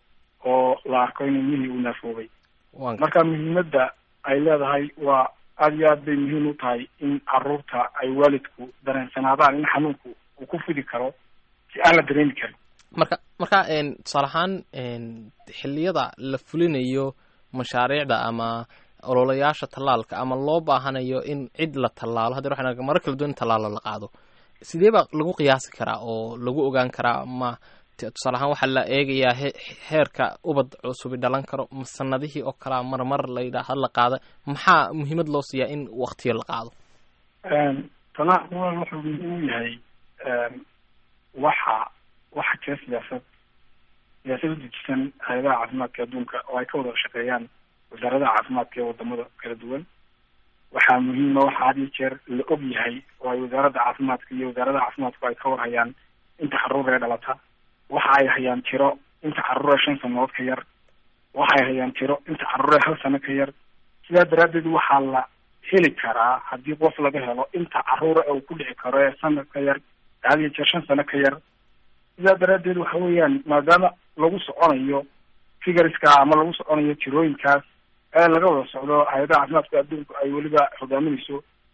oo la arko in ilmihii uu naafoobay marka muhiimadda ay leedahay waa aada iyo aad bay muhiim u tahay in caruurta ay waalidku dareensanaadaan in xanuunku uu ku fidi karo si aan la dareemi karin marka marka tusaale ahaan xilliyada la fulinayo mashaariicda ama ololayaasha tallaalka ama loo baahanayo in cid la tallaalo hadeer waxaan maro kala duwan in tallaalo la qaado sidee baa lagu qiyaasi karaa oo lagu ogaan karaa ma tusaale ahaan waxaa la eegayaa heerka ubad cusubi dhalan karo sanadihii oo kalea marmar la yidhaah la qaada maxaa muhiimad loo siiyaa in waktiyo la qaado talaa wuxuu muhiim u yahay waxa waxa jira siyaasad siyaasad u dejisan hay-adaha caafimaadka adduunka oo ay ka wada shaqeeyaan wasaaradaha caafimaadka ee wadamada kala duwan waxaa muhiima waxa had iyo jeer la og yahay oo ay wasaaradda caafimaadka iyo wasaaradaha caafimaadku ay ka warhayaan inta caruur ee dhalata waxa ay hayaan tiro inta caruur ee shan sanadood ka yar waxa ay hayaan tiro inta caruur ee hal sano ka yar sidaa daraaddeed waxaa la heli karaa haddii qof laga helo inta caruura ee uu ku dhici karo ee sanad ka yar had iyo jeer shan sano ka yar sidaa daraaddeed waxa weeyaan maadaama lagu soconayo figuriska ama lagu soconayo tirooyinkaas ee laga wada socdo hay-adaha caafimaadka adduunku ay weliba hogaaminayso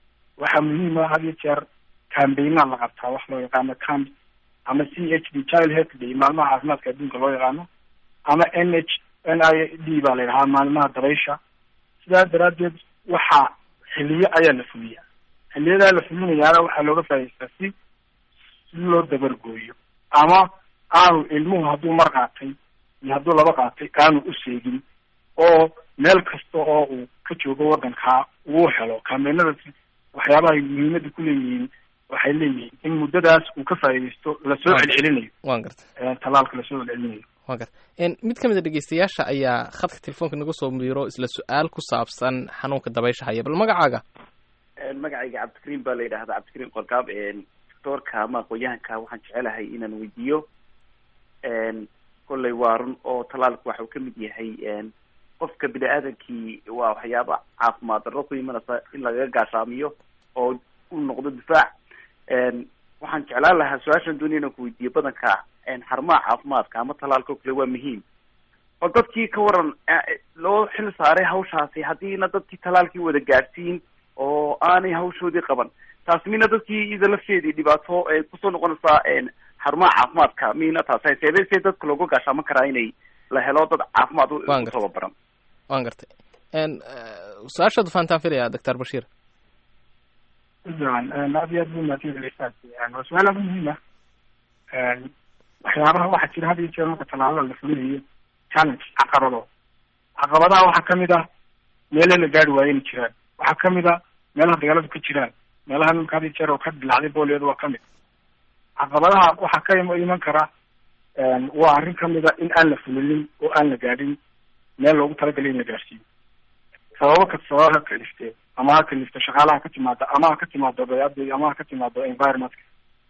waxaa muhiima had iyo jeer cambaynaa la qabtaa wax loo yaqaano camp ama c h d child health day maalmaha caafimaadka adduunka loo yaqaano ama n h n i d baa la yidhahaa maalmaha dabaysha sidaa daraaddeed waxaa xiliyo ayaa la fuliyaa xiliyadaa la fulinayaana waxaa looga faa'idaystaa si si loo dabargooyo ama aanu ilmuhu hadduu mar qaatay iyo hadduu laba qaatay aanu u seegin oo meel kasta oo uu ka joogo waddankaa uu helo kaameenadaasi waxyaabahay muhiimada ku leeyihiin waxay leeyihiin in muddadaas uu ka faa'iidaysto lasoo celcelinayo waan garta talaalka lasoo celcelinayo waan garta mid ka mid a dhegeystayaasha ayaa khadka telefoonka nagu soo miiro isla su-aal ku saabsan xanuunka dabaysha haya bal magacaaga magacayga cabdikariim baa la yidhahdaa cabdikariim qorgaab doctoorka ama aqoon-yahanka waxaan jecelahay inaan weydiiyo kolley waa run oo talaalku waxa uu ka mid yahay qofka bini aadamkii waa waxyaaba caafimaad darro ku imanaysa in lagaga gaashaamiyo oo u noqdo difaac waxaan jeclaan lahaa su-aashan doonaya inaan ku weydiiyo badanka xarumaha caafimaadka ama talaalka o kale waa muhiim oo dadkii ka waran loo xil saaray hawshaasi haddiina dadkii talaalkii wada gaadhsiin oo aanay hawshoodii qaban taas mina dadkii ida lafteedii dhibaato kusoo noqonaysaa xarumaha caafimaadka mina taas seebee see dadka looga gaashaaman karaa inay la helo dad caafimaad u tababaran waan gartay su-aashaad fahantaan filaya doctor bashiir aad iyo aad bu mahadsantahay waa su-aal aad muhiim ah waxyaabaha waxaa jira had iyo jeer marka talaalada la fulinayo challenge caqabado caqabadaha waxaa kamid ah meelaha la gaari waayo inay jiraan waxaa kamid a meelaha dagaaladu ka jiraan meelaha nimka had iyo jeer oo ka dilacday booliyadu waa kamid caqabadaha waxaa ka iman kara waa arrin kamid a in aan la fulinin oo aan la gaadhin meel loogu talagalay in la gaadhsiiyo sababo ka sababa ha kalifte ama ha kalifto shaqaalaha ka timaada ama ha ka timaado bayada ama ha ka timaado environmentka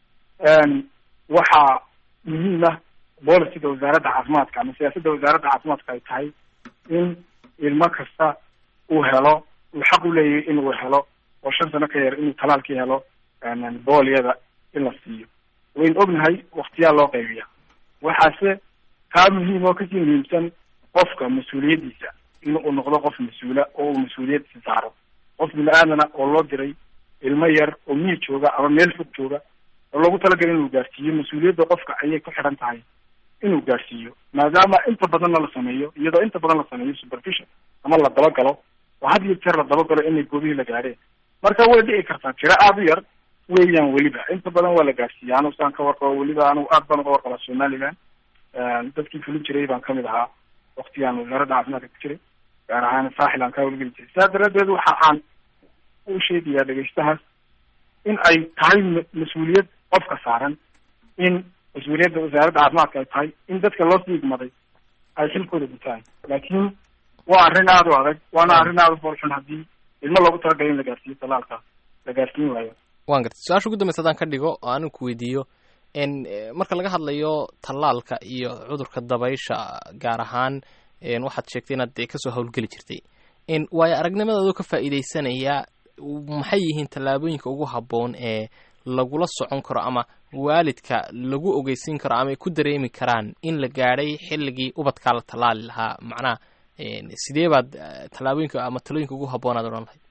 waxaa muhiim ah bolicida wasaaradda caafimaadka ama siyaasadda wasaaradda caafimaadka ay tahay in ilmo kasta uu helo uu xaq u leeyahay in uu helo oo shan sano ka yar inuu talaalkii helo booliyada in la siiyo waynu ognahay waktiyaa loo qaybiya waxaase kaa muhiim oo kasii muhiimsan qofka mas-uuliyaddiisa in uu noqdo qof mas-uula oo uu mas-uuliyaddiisa saaro qof bini-aadana oo loo diray ilmo yar oo miir jooga ama meel fog jooga oo loogu talagalay inuu gaarsiiyo mas-uuliyadda qofka ayay ku xidhan tahay inuu gaarsiiyo maadaama inta badanna la sameeyo iyadoo inta badan la sameeyo supervision ama la dabagalo oo had iyo jeer la dabagalo inay goobihii la gaadheen marka way dhici kartaa tiro aada u yar weeyaan weliba inta badan waa la gaarsiiya anu saan ka warqabo weliba anu aad baan uga warqabaa somaliland dadkii fulin jiray baan kamid ahaa waktigaan wasaaradda caafimaadka ku jiray gaar ahaan saaxil aan ka hawlgeli jiray sidaa daraaddeed waxa aan u sheegayaa dhegeystahaas in ay tahay mas-uuliyad qofka saaran in mas-uuliyadda wasaaradda caafimaadka ay tahay in dadka loo siigmaday ay xilkooda gutaan laakiin waa arrin aada u adag waana arrin aada u foolxun haddii ilmo loogu talagalay in la gaarsiiyo talaalka la gaarsiin waayo waan gartay su-aasha ugu dambeysa hadaan ka dhigo oo aanu ku weydiiyo marka laga hadlayo tallaalka iyo cudurka dabaysha gaar ahaan waxaad sheegtay inaad dee kasoo howlgeli jirtay waayo aragnimadaadoo ka faa'iidaysanaya maxay yihiin tallaabooyinka ugu habboon ee lagula socon karo ama waalidka lagu ogeysiin karo ama ay ku dareemi karaan in la gaadhay xilligii ubadkaa la tallaali lahaa macnaha sidee baad tallaabooyinka ama talooyinka ugu habboonaad odhan lahayd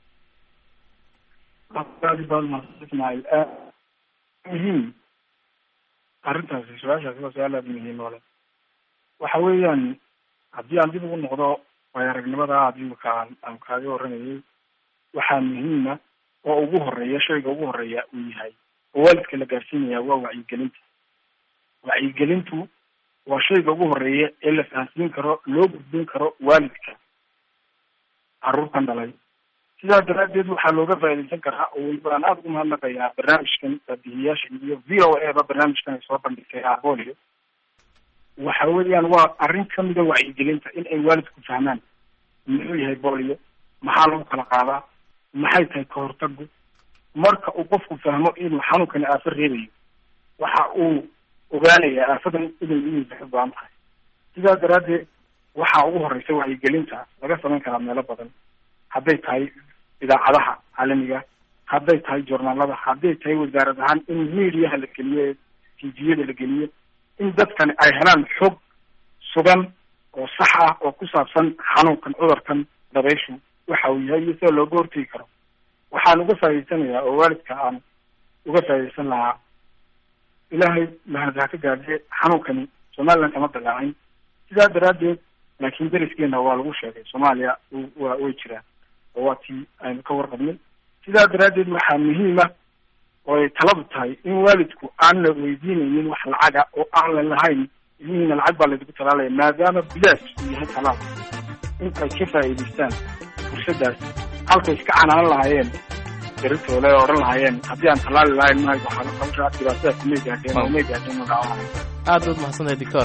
aad baad mahadsantahay muhiim arrintaasi su-aashaasi waa su-aal aada muhiim ole waxa weeyaan haddii aan dib ugu noqdo waayo aragnimada aad imika aan aan kaaga warramayay waxaa muhiima oo ugu horeeya shayga ugu horeeya uu yahay oo waalidka la gaarsiinaya waa wacyigelinta wacyigelintu waa shayga ugu horeeya ee la fahansiin karo loo gudbin karo waalidka carruurtan dhalay sidaa daraaddeed waxaa looga faaidaysan karaa oo weliba aan aada ugu mahadnaqayaa barnaamijkan baabihiyaasha iyo v o a ba barnaamijkan ay soo bandhigtay abolio waxa weeyaan waa arrin kamida wacyigelinta in ay waalidku fahmaan muxuu yahay bolio maxaa lagu kala qaadaa maxay tahay kahortagu marka uu qofku fahmo inuu xanuunkani aafo reebayo waxa uu ogaanayaa aafadan inay inay go-an tahay sidaa daraaddeed waxaa ugu horeysa wacyigelinta laga samayn karaa meelo badan hadday tahay idaacadaha caalamiga hadday tahay journaalada hadday tahay wasaarad ahaan in mediaha la geliyo tviyada la geliyo in dadkani ay helaan xog sugan oo sax ah oo ku saabsan xanuunkan cudurkan dabayshu waxa uu yahay iyo sida looga hortegi karo waxaan uga faa'iidaysanayaa oo waalidka aan uga faa'iidaysan lahaa ilaahay mahad ha ka gaadhe xanuunkani somaliland kama dalaacin sidaa daraaddeed laakiin deriskeena waa lagu sheegay soomaaliya wa way jiraan oo waa tii aynu ka warqabnay sidaa daraaddeed waxaa muhiima oo ay taladu tahay in waalidku aan la weydiinaynin wax lacaga oo aan la lahayn ilmihiina lacag baa laydigu talaalaya maadaama bilaash uu yahay talaal intay ka faa'iidaystaan fursadaas halkay iska canaanan lahaayeen daritoole oo odhan lahaayeen haddii aan talaali lahayn mahay waxaa hawsha dhibaatadaas may gaadheen oo may gaadheen oo dhaawacay aad baad mahadsantahay doctor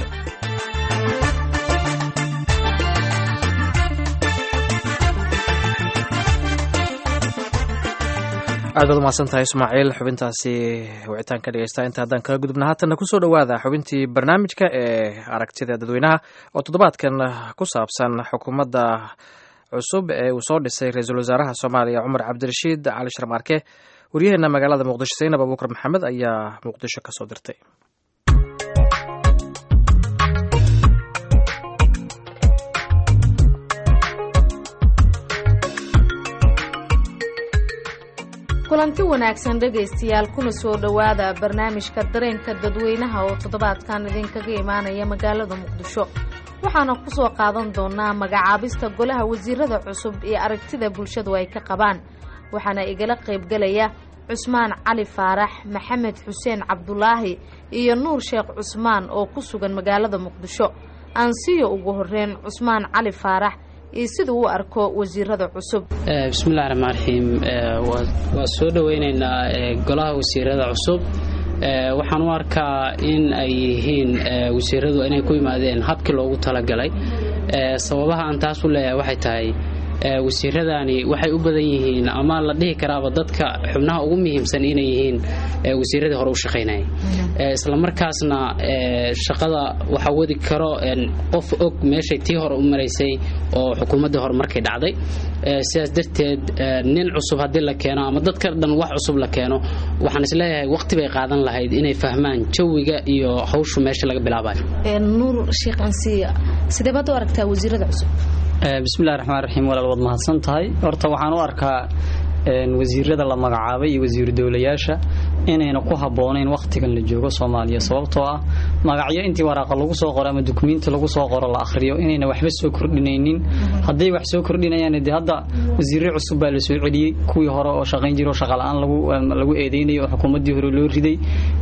aad baad umahadsan tahay ismaaciil xubintaasi wicitaanka dhegeysta inta haddaan kaga gudubna haatanna kusoo dhowaada xubintii barnaamijka ee aragtida dadweynaha oo toddobaadkan ku saabsan xukuumadda cusub ee uu soo dhisay ra-iisul wasaaraha soomaaliya cumar cabdirashiid cali sharmaarke waryaheena magaalada muqdisho saynab abuukar maxamed ayaa muqdisho ka soo dirtay kulanti wanaagsan dhegaystayaal kuna soo dhowaada barnaamijka dareenka dadweynaha oo toddobaadkan idinkaga imaanaya magaalada muqdisho waxaana ku soo qaadan doonaa magacaabista golaha wasiirada cusub iyo aragtida bulshadu ay ka qabaan waxaana igala qaybgelaya cusmaan cali faarax maxamed xuseen cabdulaahi iyo nuur sheekh cusmaan oo ku sugan magaalada muqdisho aansiyo ugu horreyn cusmaan cali faarax iyo siduu u arko wasiirada cusub bismillahi raxmaan raxiim waa soo dhoweynaynaa golaha wasiirada cusub waxaan u arkaa in ay yihiin wasiiradu inay ku yimaadeen habkii loogu talagalay sababaha aan taas u leeyahay waxay tahay wasiiradani waxay u badan yihiin ama la dhihi karaaba dadka xubnaha ugu muhiimsan inay yihiin wasiiradii hore u shaqaynaya islamarkaasna shaqada waxaa wadi karo qof og meeshay tii hore u maraysay oo xukuumaddii hore markay dhacday sidaas darteed nin cusub haddii la keeno ama dadka dhan wax cusub la keeno waxaan isleeyahay waqti bay qaadan lahayd inay fahmaan jawiga iyo hawshu meesha laga bilaabayo nuur sheekh ansiya sidee baad u aragtaa wasiirada cusub bismillahi raxmaan raxiim walaal waad mahadsan tahay horta waxaan u arkaa wasiirada la magacaabay iyo wasiiru dowlayaasha inayna ku habboonayn wakhtigan la joogo soomaaliya sababtoo ah magacyo intii waraaqa lagu soo qoro ama dukumiinti lagu soo qoro la akhriyo inayna waxba soo kordhinaynin hadday wax soo kordhinayaan dee hadda wasiirre cusub baa la soo celiyey kuwii hore oo shaqayn jiro shaqala-aan lagu eedeynayay oo xukuumaddii hore loo riday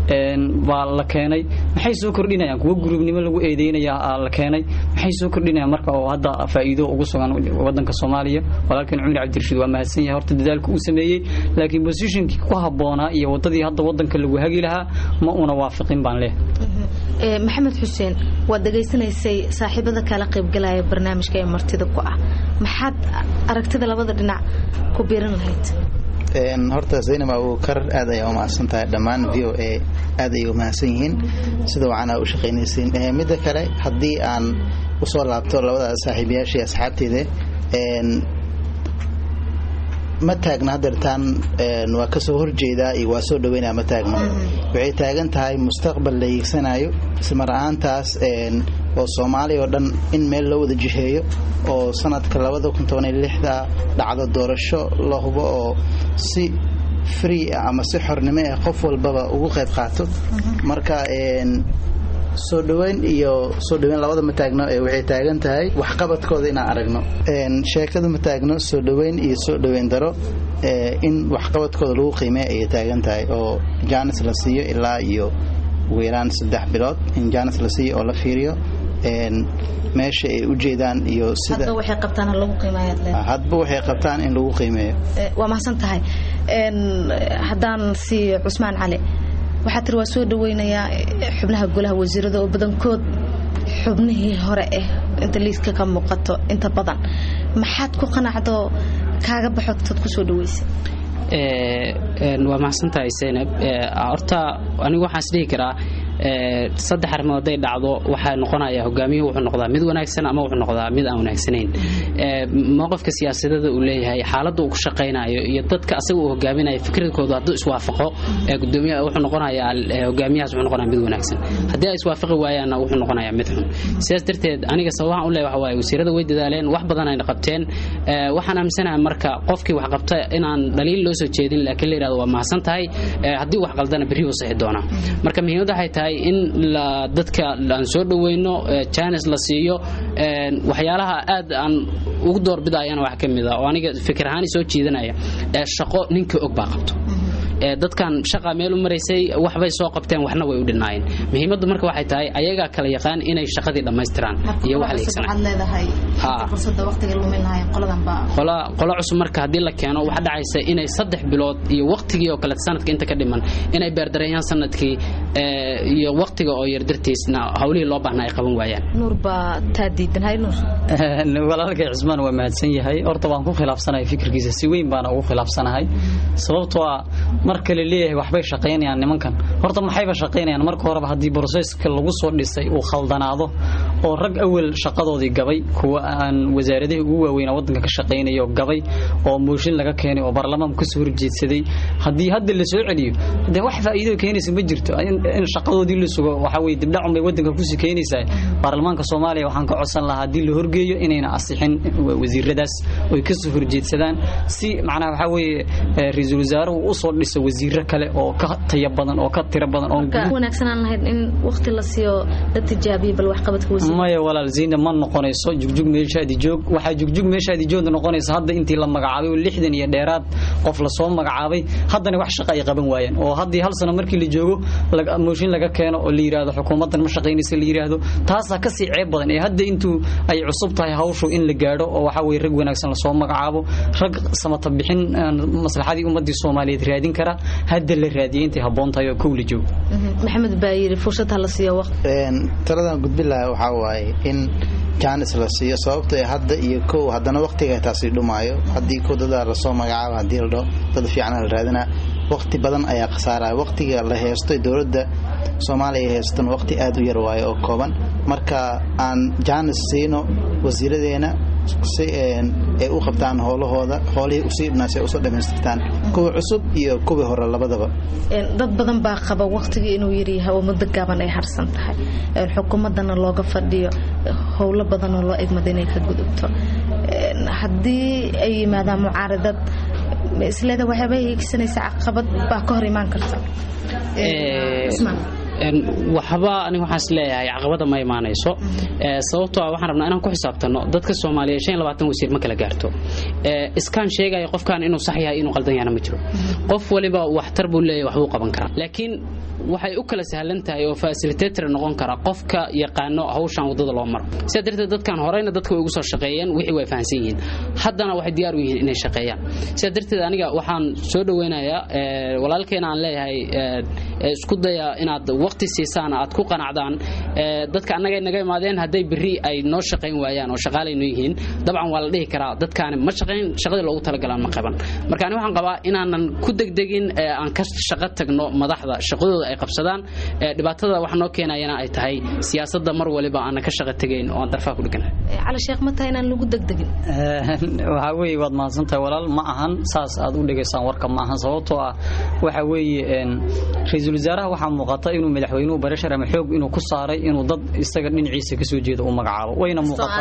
baa la keenay maxay soo kordhinayaan kuwo gurubnimo lagu eedeynaya la keenay maxay soo kordhinayaan marka oo hadda faa'iido ugu sugan wadanka soomaaliya walaalkan cumar cabdirashiid waa mahadsan yahay horta dadaalka uu sameeyey laakiin bosishonkii ku habboonaa iyo wadadii hadda wadanka lagu hagi lahaa ma una waafiqin baan leh maxamed xuseen waad dhegaysanaysay saaxiibada kala qaybgalaya barnaamijka ee martida ku ah maxaad aragtida labada dhinac ku biiran lahayd horta zaynab abuukar aad ayaa umahadsan tahay dhammaan v o a aad ayay umahadsan yihiin sida wacan aa u shaqaynaysiin midda kale haddii aan usoo laabto labada saaxiibayaashii asxaabteyda ma taagna hadeertaan waa kasoo horjeedaa iyo waa soo dhaweynaa ma taagno waxay taagan tahay mustaqbal la hiigsanayo ismar ahaantaas oo soomaaliya oo dhan in meel loo wada jiheeyo oo sanadka labada kun toban iyo lixda dhacdo doorasho la hubo oo si free ah ama si xornimo ah qof walbaba ugu qayb qaato marka soo dhaweyn iyo soo dhaweyn labada ma taagno ee waxay taagan tahay waxqabadkooda inaan aragno sheekada ma taagno soo dhaweyn iyo soo dhaweyn daro in waxqabadkooda lagu qiimeeya ayay taagan tahay oo jaanis la siiyo ilaa iyo ugu yaraan saddex bilood in jaanis la siiyo oo la fiiriyo meesha ay u jeedaan iyo sida hadba waxay qabtaan ha lagu qiimeeyo hadba waxay qabtaan in lagu qiimeeyo waa mahadsan tahay haddaan siiyo cusmaan cali waxaa tiri waa soo dhaweynayaa xubnaha golaha wasiirada oo badankood xubnihii hore ah inta liiska ka muuqato inta badan maxaad ku qanacdo kaaga baxood kusoo dhaweysay waa mahadsantahay zaynab horta anigu waxaan isdhihi karaa saddex arrimood hadday dhacdo waxaa noqonaya hogaamiyuhu wuxuu noqdaa mid wanaagsan ama wuxuu noqdaa mid aan wanaagsanayn mowqifka siyaasadada uu leeyahay xaaladda uu ku shaqaynayo iyo dadka asaga uu hogaaminayo fikradkooda hadduu iswaafaqo gudoomiyaha wuxuu noqonayaa hogaamiyahaas wuxuu noqonaya mid wanaagsan haddii ay iswaafaqi waayaanna wuxuu noqonayaa mid xun sidaas darteed aniga sababahan u leeyahay waxa waaye wasiirada way dadaaleen wax badan ayna qabteen waxaan aaminsanahay marka qofkii wax qabta inaan dhaliil loo soo jeedin laakiin la yidhahdo waa mahadsan tahay haddii wax qaldana berri uu sixi doonaa marka muhiimadda waxay tahay in dadka aan soo dhoweyno janis la siiyo waxyaalaha aad aan ugu doorbidayana wax ka mid a oo aniga fikir ahaan soo jiidanaya shaqo ninka og baa qabto dadkan shaqa meel u maraysay waxbay soo qabteen waxna way u dhinaayeen muhiimaddu marka waxay tahay ayagaa kala yaqaan inay shaqadii dhammaystiraan iyo wax qolo cusub marka haddii la keeno waxa dhacaysa inay saddex bilood iyo waqtigii oo kale sanadka inta ka dhiman inay beerdareeyaan sanadkii iyo waqtiga oo yar dartiisna hawlihii loo baahnaa ay qaban waayaan nuur baa taa diidanhay nuur walaalkay cismaan waa mahadsan yahay horta waan ku khilaafsanahay fikirkiisa si weyn baana ugu khilaafsanahay sababtoo ah marka la leeyahay waxbay shaqaynayaan nimankan horta maxayba shaqaynayaan marka horeba haddii broseska lagu soo dhisay uu khaldanaado oo rag awel shaqadoodii gabay kuwa aan wasaaradihii ugu waaweynaa waddanka ka shaqaynayo gabay oo mooshin laga keenay oo baarlamaanku kasoo horjeedsaday haddii hadda la soo celiyo dee wax faa'iido keenaysa ma jirto in shaqadoodii la sugo waxaa weye dibdhacun bay waddanka kusii keenaysaa baarlamaanka soomaaliya waxaan ka codsan lahaa haddii la horgeeyo inayna asixin wasiiradaas oy kasoo horjeedsadaan si macnaha waxaa weeye ra-iisul wasaaruhu usoo dhiso wasiiro kale oo ka taya badan oo ka tiro badan wanaagsanaan lahayd in waqti la siiyo la tijaabiyo bal waxqabadka wasiir maya walaal ziina ma noqonayso jugjug meeshaadi joog waxaa jugjug meeshaadi joogda noqonaysa hadda intii la magacaabay oo lixdan iyo dheeraad qof lasoo magacaabay haddana wax shaqa ay qaban waayeen oo haddii hal sano markii la joogo mooshin laga keeno oo la yidhaahdo xukuumaddan ma shaqaynaysa la yidhaahdo taasaa kasii ceeb badan ee hadda intuu ay cusub tahay hawshu in la gaadho oo waxaa weye rag wanaagsan lasoo magacaabo rag samata bixin maslaxadii ummadii soomaaliyeed raadin kara hadda la raadiyay intay habboon tahay oo kow la joogo maxamed baa yidhi fursad ha la siiyo waqti taladan gudbin lahaa waxaa waaye in jaanis la siiyo sababto ee hadda iyo kow haddana waqtiga taasi dhumaayo haddii kow dadaa lasoo magacaabo haddii la dhaho dad fiicana la raadinaa waqti badan ayaa khasaaraya waqtiga la heesto dowladda soomaaliya heestan waqti aad u yar waayo oo kooban marka aan jaanis siino wasiiradeena si ay u qabtaan howlahooda howlihii usii dhinaas ay usoo dhammaystirtaan kuwa cusub iyo kuwii hore labadaba dad badan baa qaba waqtigii inuu yaryahay oo muddo gaaban ay harsan tahay xukuumaddana looga fadhiyo howlo badanoo loo egmada inay ka gudubto haddii ay yimaadaan mucaaradad isleeda waxyaaba hiigsanaysa caqabad baa ka hor imaan karta waxba aniga waxaan is leeyahay caqabada ma imaanayso sababtoo ah waxaan rabnaa inaan ku xisaabtanno dadka soomaaliyeed shan iyo labaatan wasiir ma kala gaarto iskaan sheegaya qofkan inuu sax yahay inuu qaldan yahana ma jiro qof waliba waxtar buu leeyahay waxbuu qaban karaa laakiin waxay u kala sahlan tahay oo facilitator noqon kara qofka yaqaano hawshan wadada loo maro sidaa darteed dadkan horeyna dadka way ugu soo shaqeeyeen wixii way fahansan yihiin haddana waxay diyaar u yihiin inay shaqeeyaan sidaa darteed aniga waxaan soo dhoweynayaa walaalkeena aan leeyahay isku daya inaad waqti siisaan aad ku qanacdaan dadka annaga naga imaadeen hadday berri ay noo shaqayn waayaan oo shaqaalayno yihiin dabcan waa la dhihi karaa dadkaani ma shaqayn shaqadii loogu talagalaan ma qaban marka ani waxaan qabaa inaanan ku degdegin aan ka shaqo tagno madaxda shaqadooda ay qabsadaan dhibaatada wax noo keenayana ay tahay siyaasadda mar waliba aanan ka shaqo tegayn oo aan darfaha ku dheganahay cali sheekh ma tahay inaan lagu degdegin waxaa weeye waad mahadsantahay walaal ma ahan saas aad u dhegaysaan warka ma ahan sababtoo ah waxa weeye ra-iisul wasaaraha waxaa muuqata inuu madaxweynuhu barashar ama xoog inuu ku saaray inuu dad isaga dhinaciisa kasoo jeeda u magacaabo wayna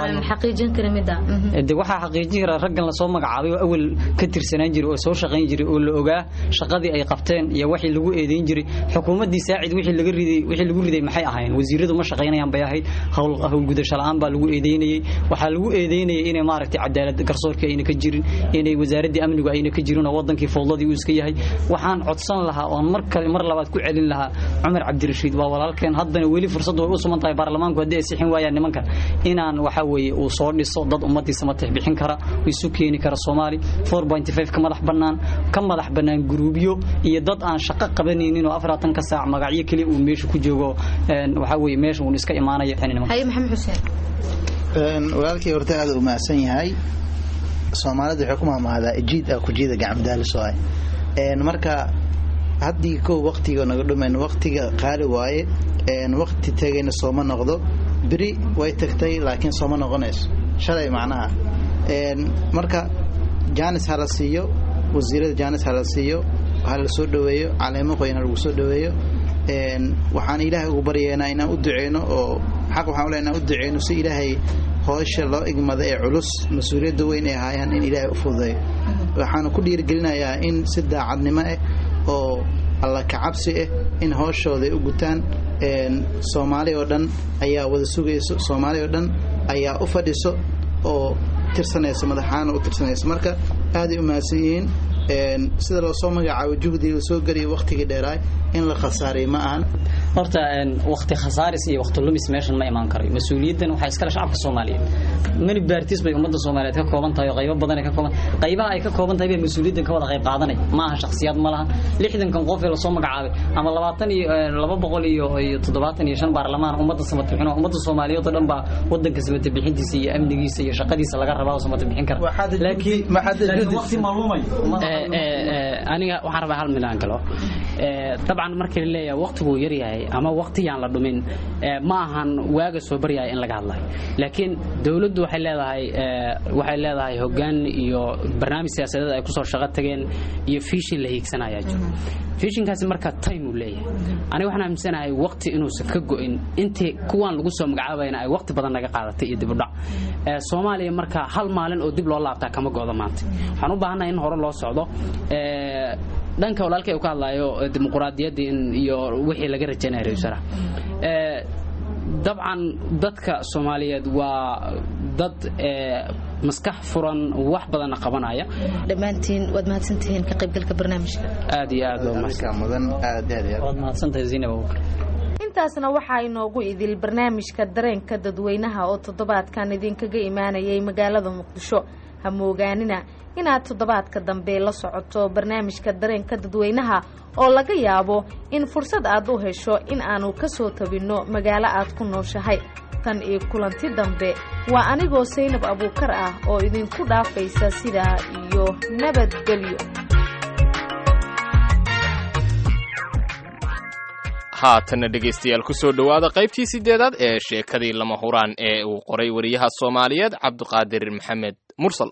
muuqataa waxaa xaqiijin kara raggan lasoo magacaabay oo awal ka tirsanaan jiray oo soo shaqayn jiray oo la ogaa shaqadii ay qabteen iyo wixii lagu eedeyn jiray xukuumaddii saacid wixii laga riday wixii lagu riday maxay ahaayeen wasiiradu ma shaqaynayaan bay ahayd hawl howlgudasho la'aan baa lagu eedeynayay waxaa lagu eedeynayay inay maaragtay cadaalad garsoorkii ayna ka jirin inay wasaaraddii amnigu ayna ka jirin oo wadankii fowdadii uu iska yahay waxaan codsan lahaa oon mar kale mar labaad ku celin lahaa cumar cabdirashiid waa walaalkeen haddana weli fursad way u suman tahay baarlamaanku haddii ay sixin waayaan nimankan inaan waxa weeye uu soo dhiso dad ummadiisa matix bixin kara isu keeni kara soomaali ka madax bannaan ka madax bannaan guruubyo iyo dad aan shaqo qabanaynin oo afaratan ka saac magacyo keliya uu meesha ku joogo waxa weeye meesha uun iska imaanaya haye maxamed xuseen walaalkii horta aad u mahadsan yahay soomaalida waxay ku mahmahdaa jiid ah kujiida gacmadaaliso ah marka haddii kow waqtiga naga dhumayn waqtiga qaali waaye waqti tegayna sooma noqdo beri way tagtay laakiin sooma noqonayso shalay macnaha marka janis ha la siiyo wasiirada janis ha la siiyo ha la soo dhoweeyo caleemo qoyan ha lagu soo dhoweeyo waxaan ilaahay ugu baryeynaa inaan u duceyno oo xaq waxaan ule inaan u duceyno si ilaahay hoosha loo igmada ee culus mas-uuliyadda weyn ay ahaayaan in ilaahay u fududeeyo waxaana ku dhiirigelinayaa in si daacadnimo ah oo alla kacabsi ah in hooshooda ay u gutaan soomaali oo dhan ayaa wada sugayso soomaali oo dhan ayaa u fadhiso oo tirsanaysa madaxaana u tirsanaysa marka aaday u mahadsan yihiin sida loo soo magacaabo juhdiga soo geliya waqtigii dheeraay in la khasaariy ma ahan horta wakti khasaaris iyo wakti lumis meeshan ma imaan karayo mas-uuliyaddan waxaa iskale shacabka soomaaliyeed mani baartis bay ummadda soomaaliyeed ka kooban tahay oo qaybo badan ay ka kooban qaybaha ay ka kooban tahay bay mas-uuliyaddan ka wada qayb qaadanay ma aha shakhsiyaad ma laha lixdankan qof ee lasoo magacaabay ama labaatan iyo laba boqol iyo iyo toddobaatan iyo shan baarlamaan ummadda samata bixin oo ummadda soomaaliyeed oo dhan baa waddanka samata bixintiisa iyo amnigiisa iyo shaqadiisa laga rabaa oo samata bixin kara laakiin waqti maalumay aniga waxaan rabaa hal mid aan galo dabcan markii la leeyahay waqtiguu yaryahay ama waqtiyaan la dhumin ma ahan waaga soo baryahay in laga hadlayo laakiin dowladdu waxay leedahay waxay leedahay hoggaan iyo barnaamij siyaasadeed ay kusoo shaqo tageen iyo fiishin la hiigsanayaa jiro fiishinkaasi marka time uu leeyahay aniga waxaan aaminsanahay waqti inuusan ka go'in intii kuwaan lagu soo magacaabayna ay waqti badan naga qaadatay iyo dibudhac soomaaliya marka hal maalin oo dib loo laabtaa kama go'do maanta waxaan u baahannahay in hore loo socdo dhanka walaalkay uu ka hadlayo dimuquraadiyadda iyo wixii laga rajaynaya ra-isul wasaaraha dabcan dadka soomaaliyeed waa dad maskax furan wax badanna qabanaya dhammaantiin waad mahadsantihiin ka qaybgalka barnaamijka aad iyo aad mudan aad waad mahadsantahay zainab abubakar intaasna waxaa inoogu idil barnaamijka dareenka dadweynaha oo toddobaadkan idinkaga imaanayay magaalada muqdisho ha moogaanina inaad toddobaadka dambe la socoto barnaamijka dareenka dadweynaha oo laga yaabo in fursad aad u hesho in aanu ka soo tabinno magaalo aad ku nooshahay tan iyo kulanti dambe waa anigoo saynab abuukar ah oo idinku dhaafaysa sidaa iyo nabadgelyo haatanna dhegaystayaal ku soo dhowaada qaybtii sideedaad ee sheekadii lama huraan ee uu qoray wariyaha soomaaliyeed cabdiqaadir maxamed mursal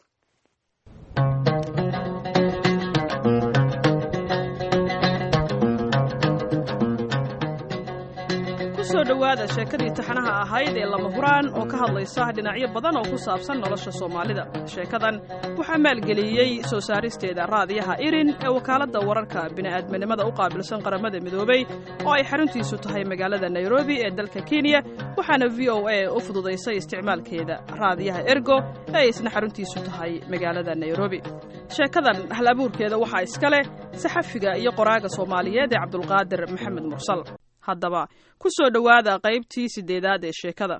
kusoo dhowaada sheekadii taxanaha ahayd ee lama huraan oo ka hadlaysa dhinacyo badan oo ku saabsan nolosha soomaalida sheekadan waxaa maalgeliyey soo saaristeeda raadiyaha irin ee wakaaladda wararka bini'aadminimada u qaabilsan qaramada midoobey oo ay xaruntiisu tahay magaalada nairobi ee dalka kenya waxaana v o a u fududaysay isticmaalkeeda raadiyaha ergo ee isna xaruntiisu tahay magaalada nairobi sheekadan hal abuurkeeda waxaa iska leh saxafiga iyo qoraaga soomaaliyeed ee cabdulqaadir maxamed mursal haddaba ku soo dhowaada qaybtii siddeedaad ee sheekada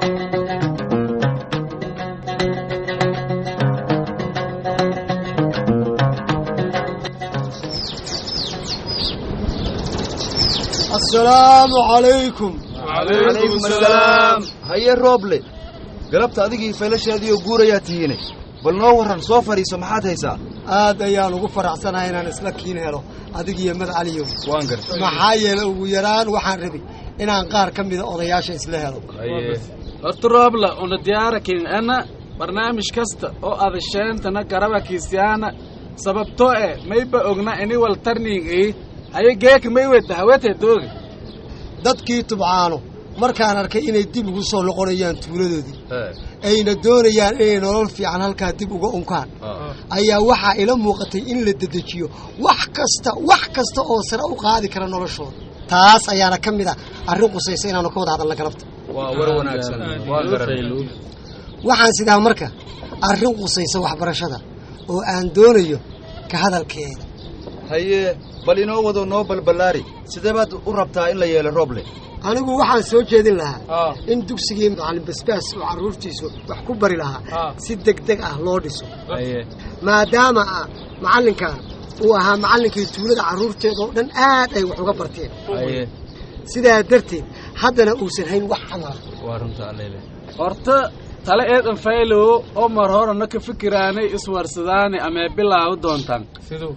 asalaamu calaykum calaykum asalaam haye rooble galabta adigii faylashaadiioo guurayaa tihiine bal noo warran soo fadhiiso maxaad haysaa aad ayaan ugu faraxsanahay inaan isla kiin helo adigiyo madcaliyow waan garta maxaa yeele ugu yaraan waxaan rabi inaan qaar ka mida odayaasha isla helo horta roobla una diyaarakin ana barnaamij kasta oo adasheentana garaba kiistiyaana sababtoo eh mayba ogna ini wal tarning ii haye geeka may weta hawete doogi dadkii tubcaano markaan arkay inay dib ugu soo noqonayaan tuuladoodii ayna doonayaan inay nolol fiican halkaa dib uga unkaan ayaa waxaa ila muuqatay in la dedejiyo wax kasta wax kasta oo sare u qaadi kara noloshooda taas ayaana ka mid ah arrin qusaysa inaanu ka wada hadalna galabta waa war wanaagsan waa garan waxaan sidaa marka arrin qusaysa waxbarashada oo aan doonayo ka hadalkeeda haye bal inoo wado noo balballaari sidee baad u rabtaa in la yeelo rooble anigu waxaan soo jeedin lahaa in dugsigii macallin basbaas oo carruurtiisu wax ku bari lahaa si deg deg ah loo dhiso maadaama ah macallinkan uu ahaa macallinkii tuulada carruurteeda oo dhan aad ay wax uga barteen sidaa darteed haddana uusan hayn wax camala horta tale eedan faylow oo mar horena ka fikiraanay iswarsadaane amee bilaabu doontaan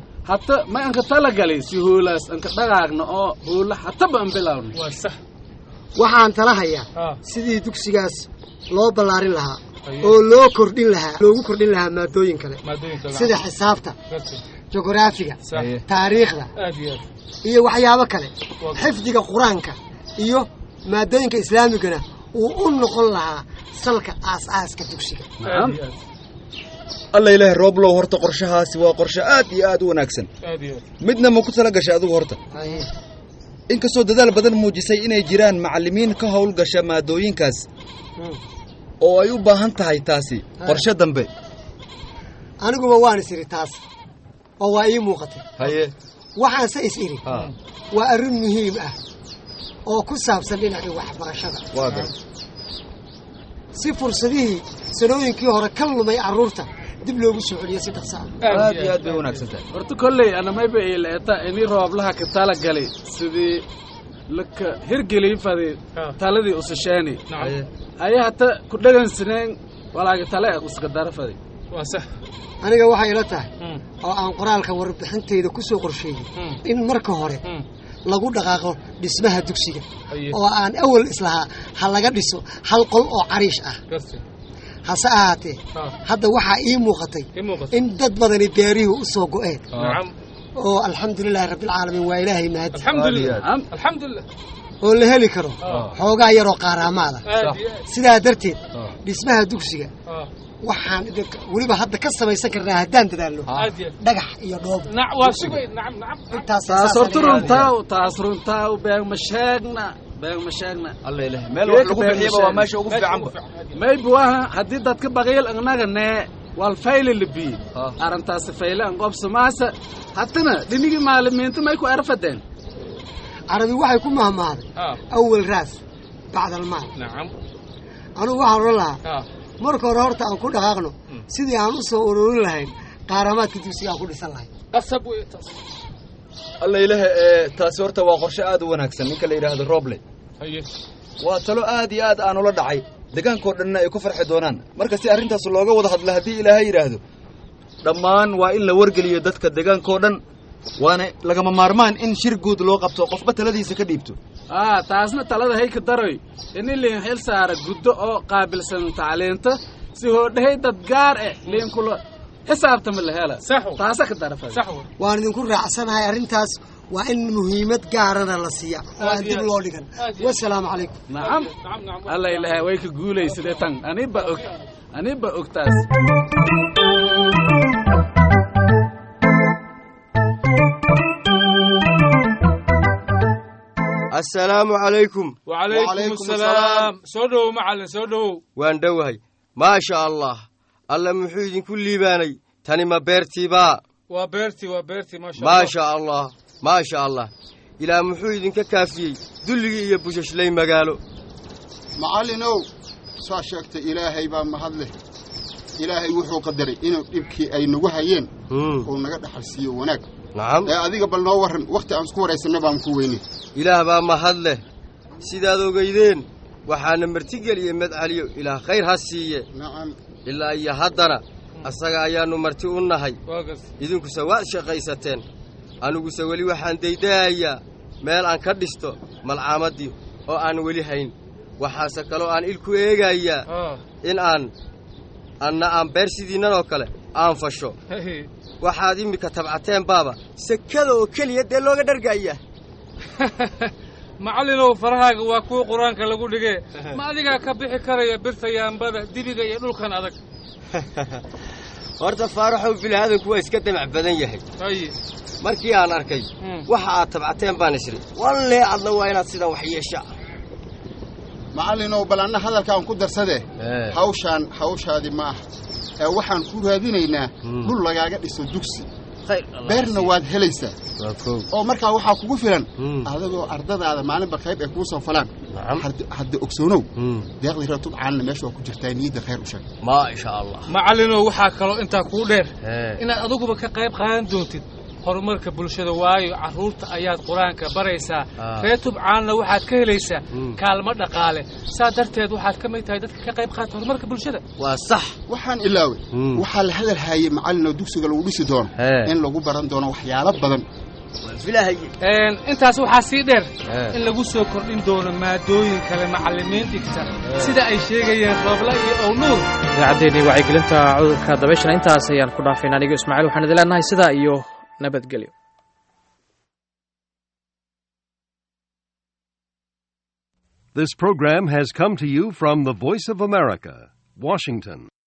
hata ma anka talagalay si hoolaas anka dhaqaaqna oo hoola hataba an bilaawna waxaan tala hayaa sidii dugsigaas loo ballaarin lahaa oo loo kordhin lahaa loogu kordhin lahaa maadooyin kale sida xisaabta jogoraafiga taariikhda iyo waxyaabo kale xifdiga qur-aanka iyo maadooyinka islaamigana uu u noqon lahaa salka aas-aaska dugsiga alla ilaahay rooblow horta qorshahaasi waa qorshe aad iyo aad u wanaagsan midna ma ku tala gashay adigu horta inkastoo dadaal badan muujisay inay jiraan macallimiin ka howlgasha maadooyinkaas oo ay u baahan tahay taasi qorshe dambe aniguba waan is idhi taas oo waa ii muuqatay haye waxaanse is idhi waa arrin muhiim ah oo ku saabsan dhinacii waxbarashada waa gar si fursadihii sanooyinkii hore ka lumay carruurta dib loogu soo celiyo si dhaqso ah aad iyo aad bay wanaagsan tahay horta kolley anamayba ileeta ini rooblaha ka tala galay sidii laka hirgelin fadi taladii usasheeni haya hata ku dhagansaneen walaagi tale uska dara fadi aniga waxay ila tahay oo aan qoraalka warbixintayda ku soo qorsheeyey in marka hore lagu dhaqaaqo dhismaha dugsiga oo aan awal islahaa ha laga dhiso hal qol oo cariish ah hase ahaatee hadda waxaa ii muuqatay in dad badani beerihii u soo go'een oo alxamdulilaahi rabbilcaalamiin waa ilaahay mahadi oo la heli karo xoogaa yaroo qaaraamaada sidaa darteed dhismaha dugsiga waxaan weliba hadda ka samaysan karnaa haddaan dadaalno dhagax iyo dhoob taas horta runtaa taas runtaa been ma sheegna been ma sheegna alla ilaah meel wax lagu bixiyaba waa meesha ugu fiicanba maybe waha haddii dadka baqiil annaga nee wal fayle libi arrintaasi fayle an qobsamaasa hatana dhinigii maalimiinta may ku erfadeen carabi waxay ku mahmaaday awal raas bacda almaal anugu waxaan odhan lahaa marka hore horta aan ku dhaqaaqno sidii aan u soo ururin lahayn qaaramaadka dugsiga aan ku dhisan lahayn alla ilaaha ee taasi horta waa qorshe aad u wanaagsan ninka la yidhaahdo roble waa talo aad iyo aad aan ula dhacay degaankao dhanna ay ku farxi doonaan marka si arrintaas looga wada hadla haddii ilaahay yidhaahdo dhammaan waa in la wargeliyo dadka degaankao dhan waana lagama maarmaan in shir guud loo qabto qofba taladiisa ka dhiibto aa taasna talada hayka daroy ini liin xil saara guddo oo qaabilsan tacliinta si hoodhahay dad gaar eh liinkula xisaabtama la hela taasa ka darafa waan idinku raacsanahay arrintaas waa in muhiimad gaarana la siiya oo aan dib loo dhigan wasalaamu calaykum nacam alla ilaahay way ka guulaysade tan aniba og aniba og taas assalaamu calaykum wacalaykum asalaam soo dhowow macallin soo dhowow waan dhowahay maasha allah alla muxuu idinku liibaanay tani ma beertiibaa waa beertii waa beertii maasha maasha allah maasha allah ilaah muxuu idinka kaafiyey dulligii iyo bushashlay magaalo macallinow saa sheegtay ilaahay baa mahad leh ilaahay wuxuu qadaray inuu dhibkii ay nagu hayeen uu naga dhaxal siiyo wanaag nacam ee adiga bal noo warran wakhti aan isku waraysanna baan ku weynay ilaah baa mahad leh sidaad ogaydeen waxaana martigeliyey madcaliyo ilaah khayr ha siiye nacam ilaa iyo haddana asaga ayaannu marti u nahay idinkuse waad shaqaysateen aniguse weli waxaan daydaayaa meel aan ka dhisto malcaamadii oo aan weli hayn waxaase kaloo aan ilku eegayaa in aan anna aan beer sidiinnan oo kale aan fasho waxaad immika tabcateen baaba sekada oo keliya dee looga dhargaayaa macallinow farahaaga waa kuwa qur-aanka lagu dhigee ma adigaa ka bixi karaya birta yaambada dibiga iyo dhulkan adag horta faaraxow bilaadanku waa iska damac badan yahay markii aan arkay waxa aad tabcateen baan isri wallee adna waa inaad sidan wax yeesha macallinow bal anna hadalkaan ku darsadee hawshaan hawshaadi ma aha ee waxaan ku raadinaynaa dhul lagaaga dhiso dugsi beerna waad helaysaa oo markaa waxaa kugu filan adagoo ardadaada maalinba qayb ay kuu soo falaan hadda ogsoonow deeqdii reer tubcaanna meesha waa ku jirtaa niyadda khayr u sheeg maasha allah macallinow waxaa kaloo intaa kuu dheer inaad adiguba ka qayb qaadan doontid horumarka bulshada waayo carruurta ayaad qur-aanka baraysaa reer tubcaanna waxaad ka helaysaa kaalmo dhaqaale saa darteed waxaad ka mid tahay dadka ka qayb qaata horumarka bulshada waa sax waxaan ilaaway waxaa la hadal haayey macallinoo dugsiga lagu dhisi doono in lagu baran doono waxyaalo badan intaas waxaa sii dheer in lagu soo kordhin doono maadooyin kale macallimiin dhigta sida ay sheegayeen roobla iyo ownuur idaacaddeenii wacyigelinta cudurka dabayshana intaas ayaan ku dhaafayna anigo ismaaciil waxaan idin leenahay sidaa iyo nabadgelyo This program has come to you from the Voice of America, Washington.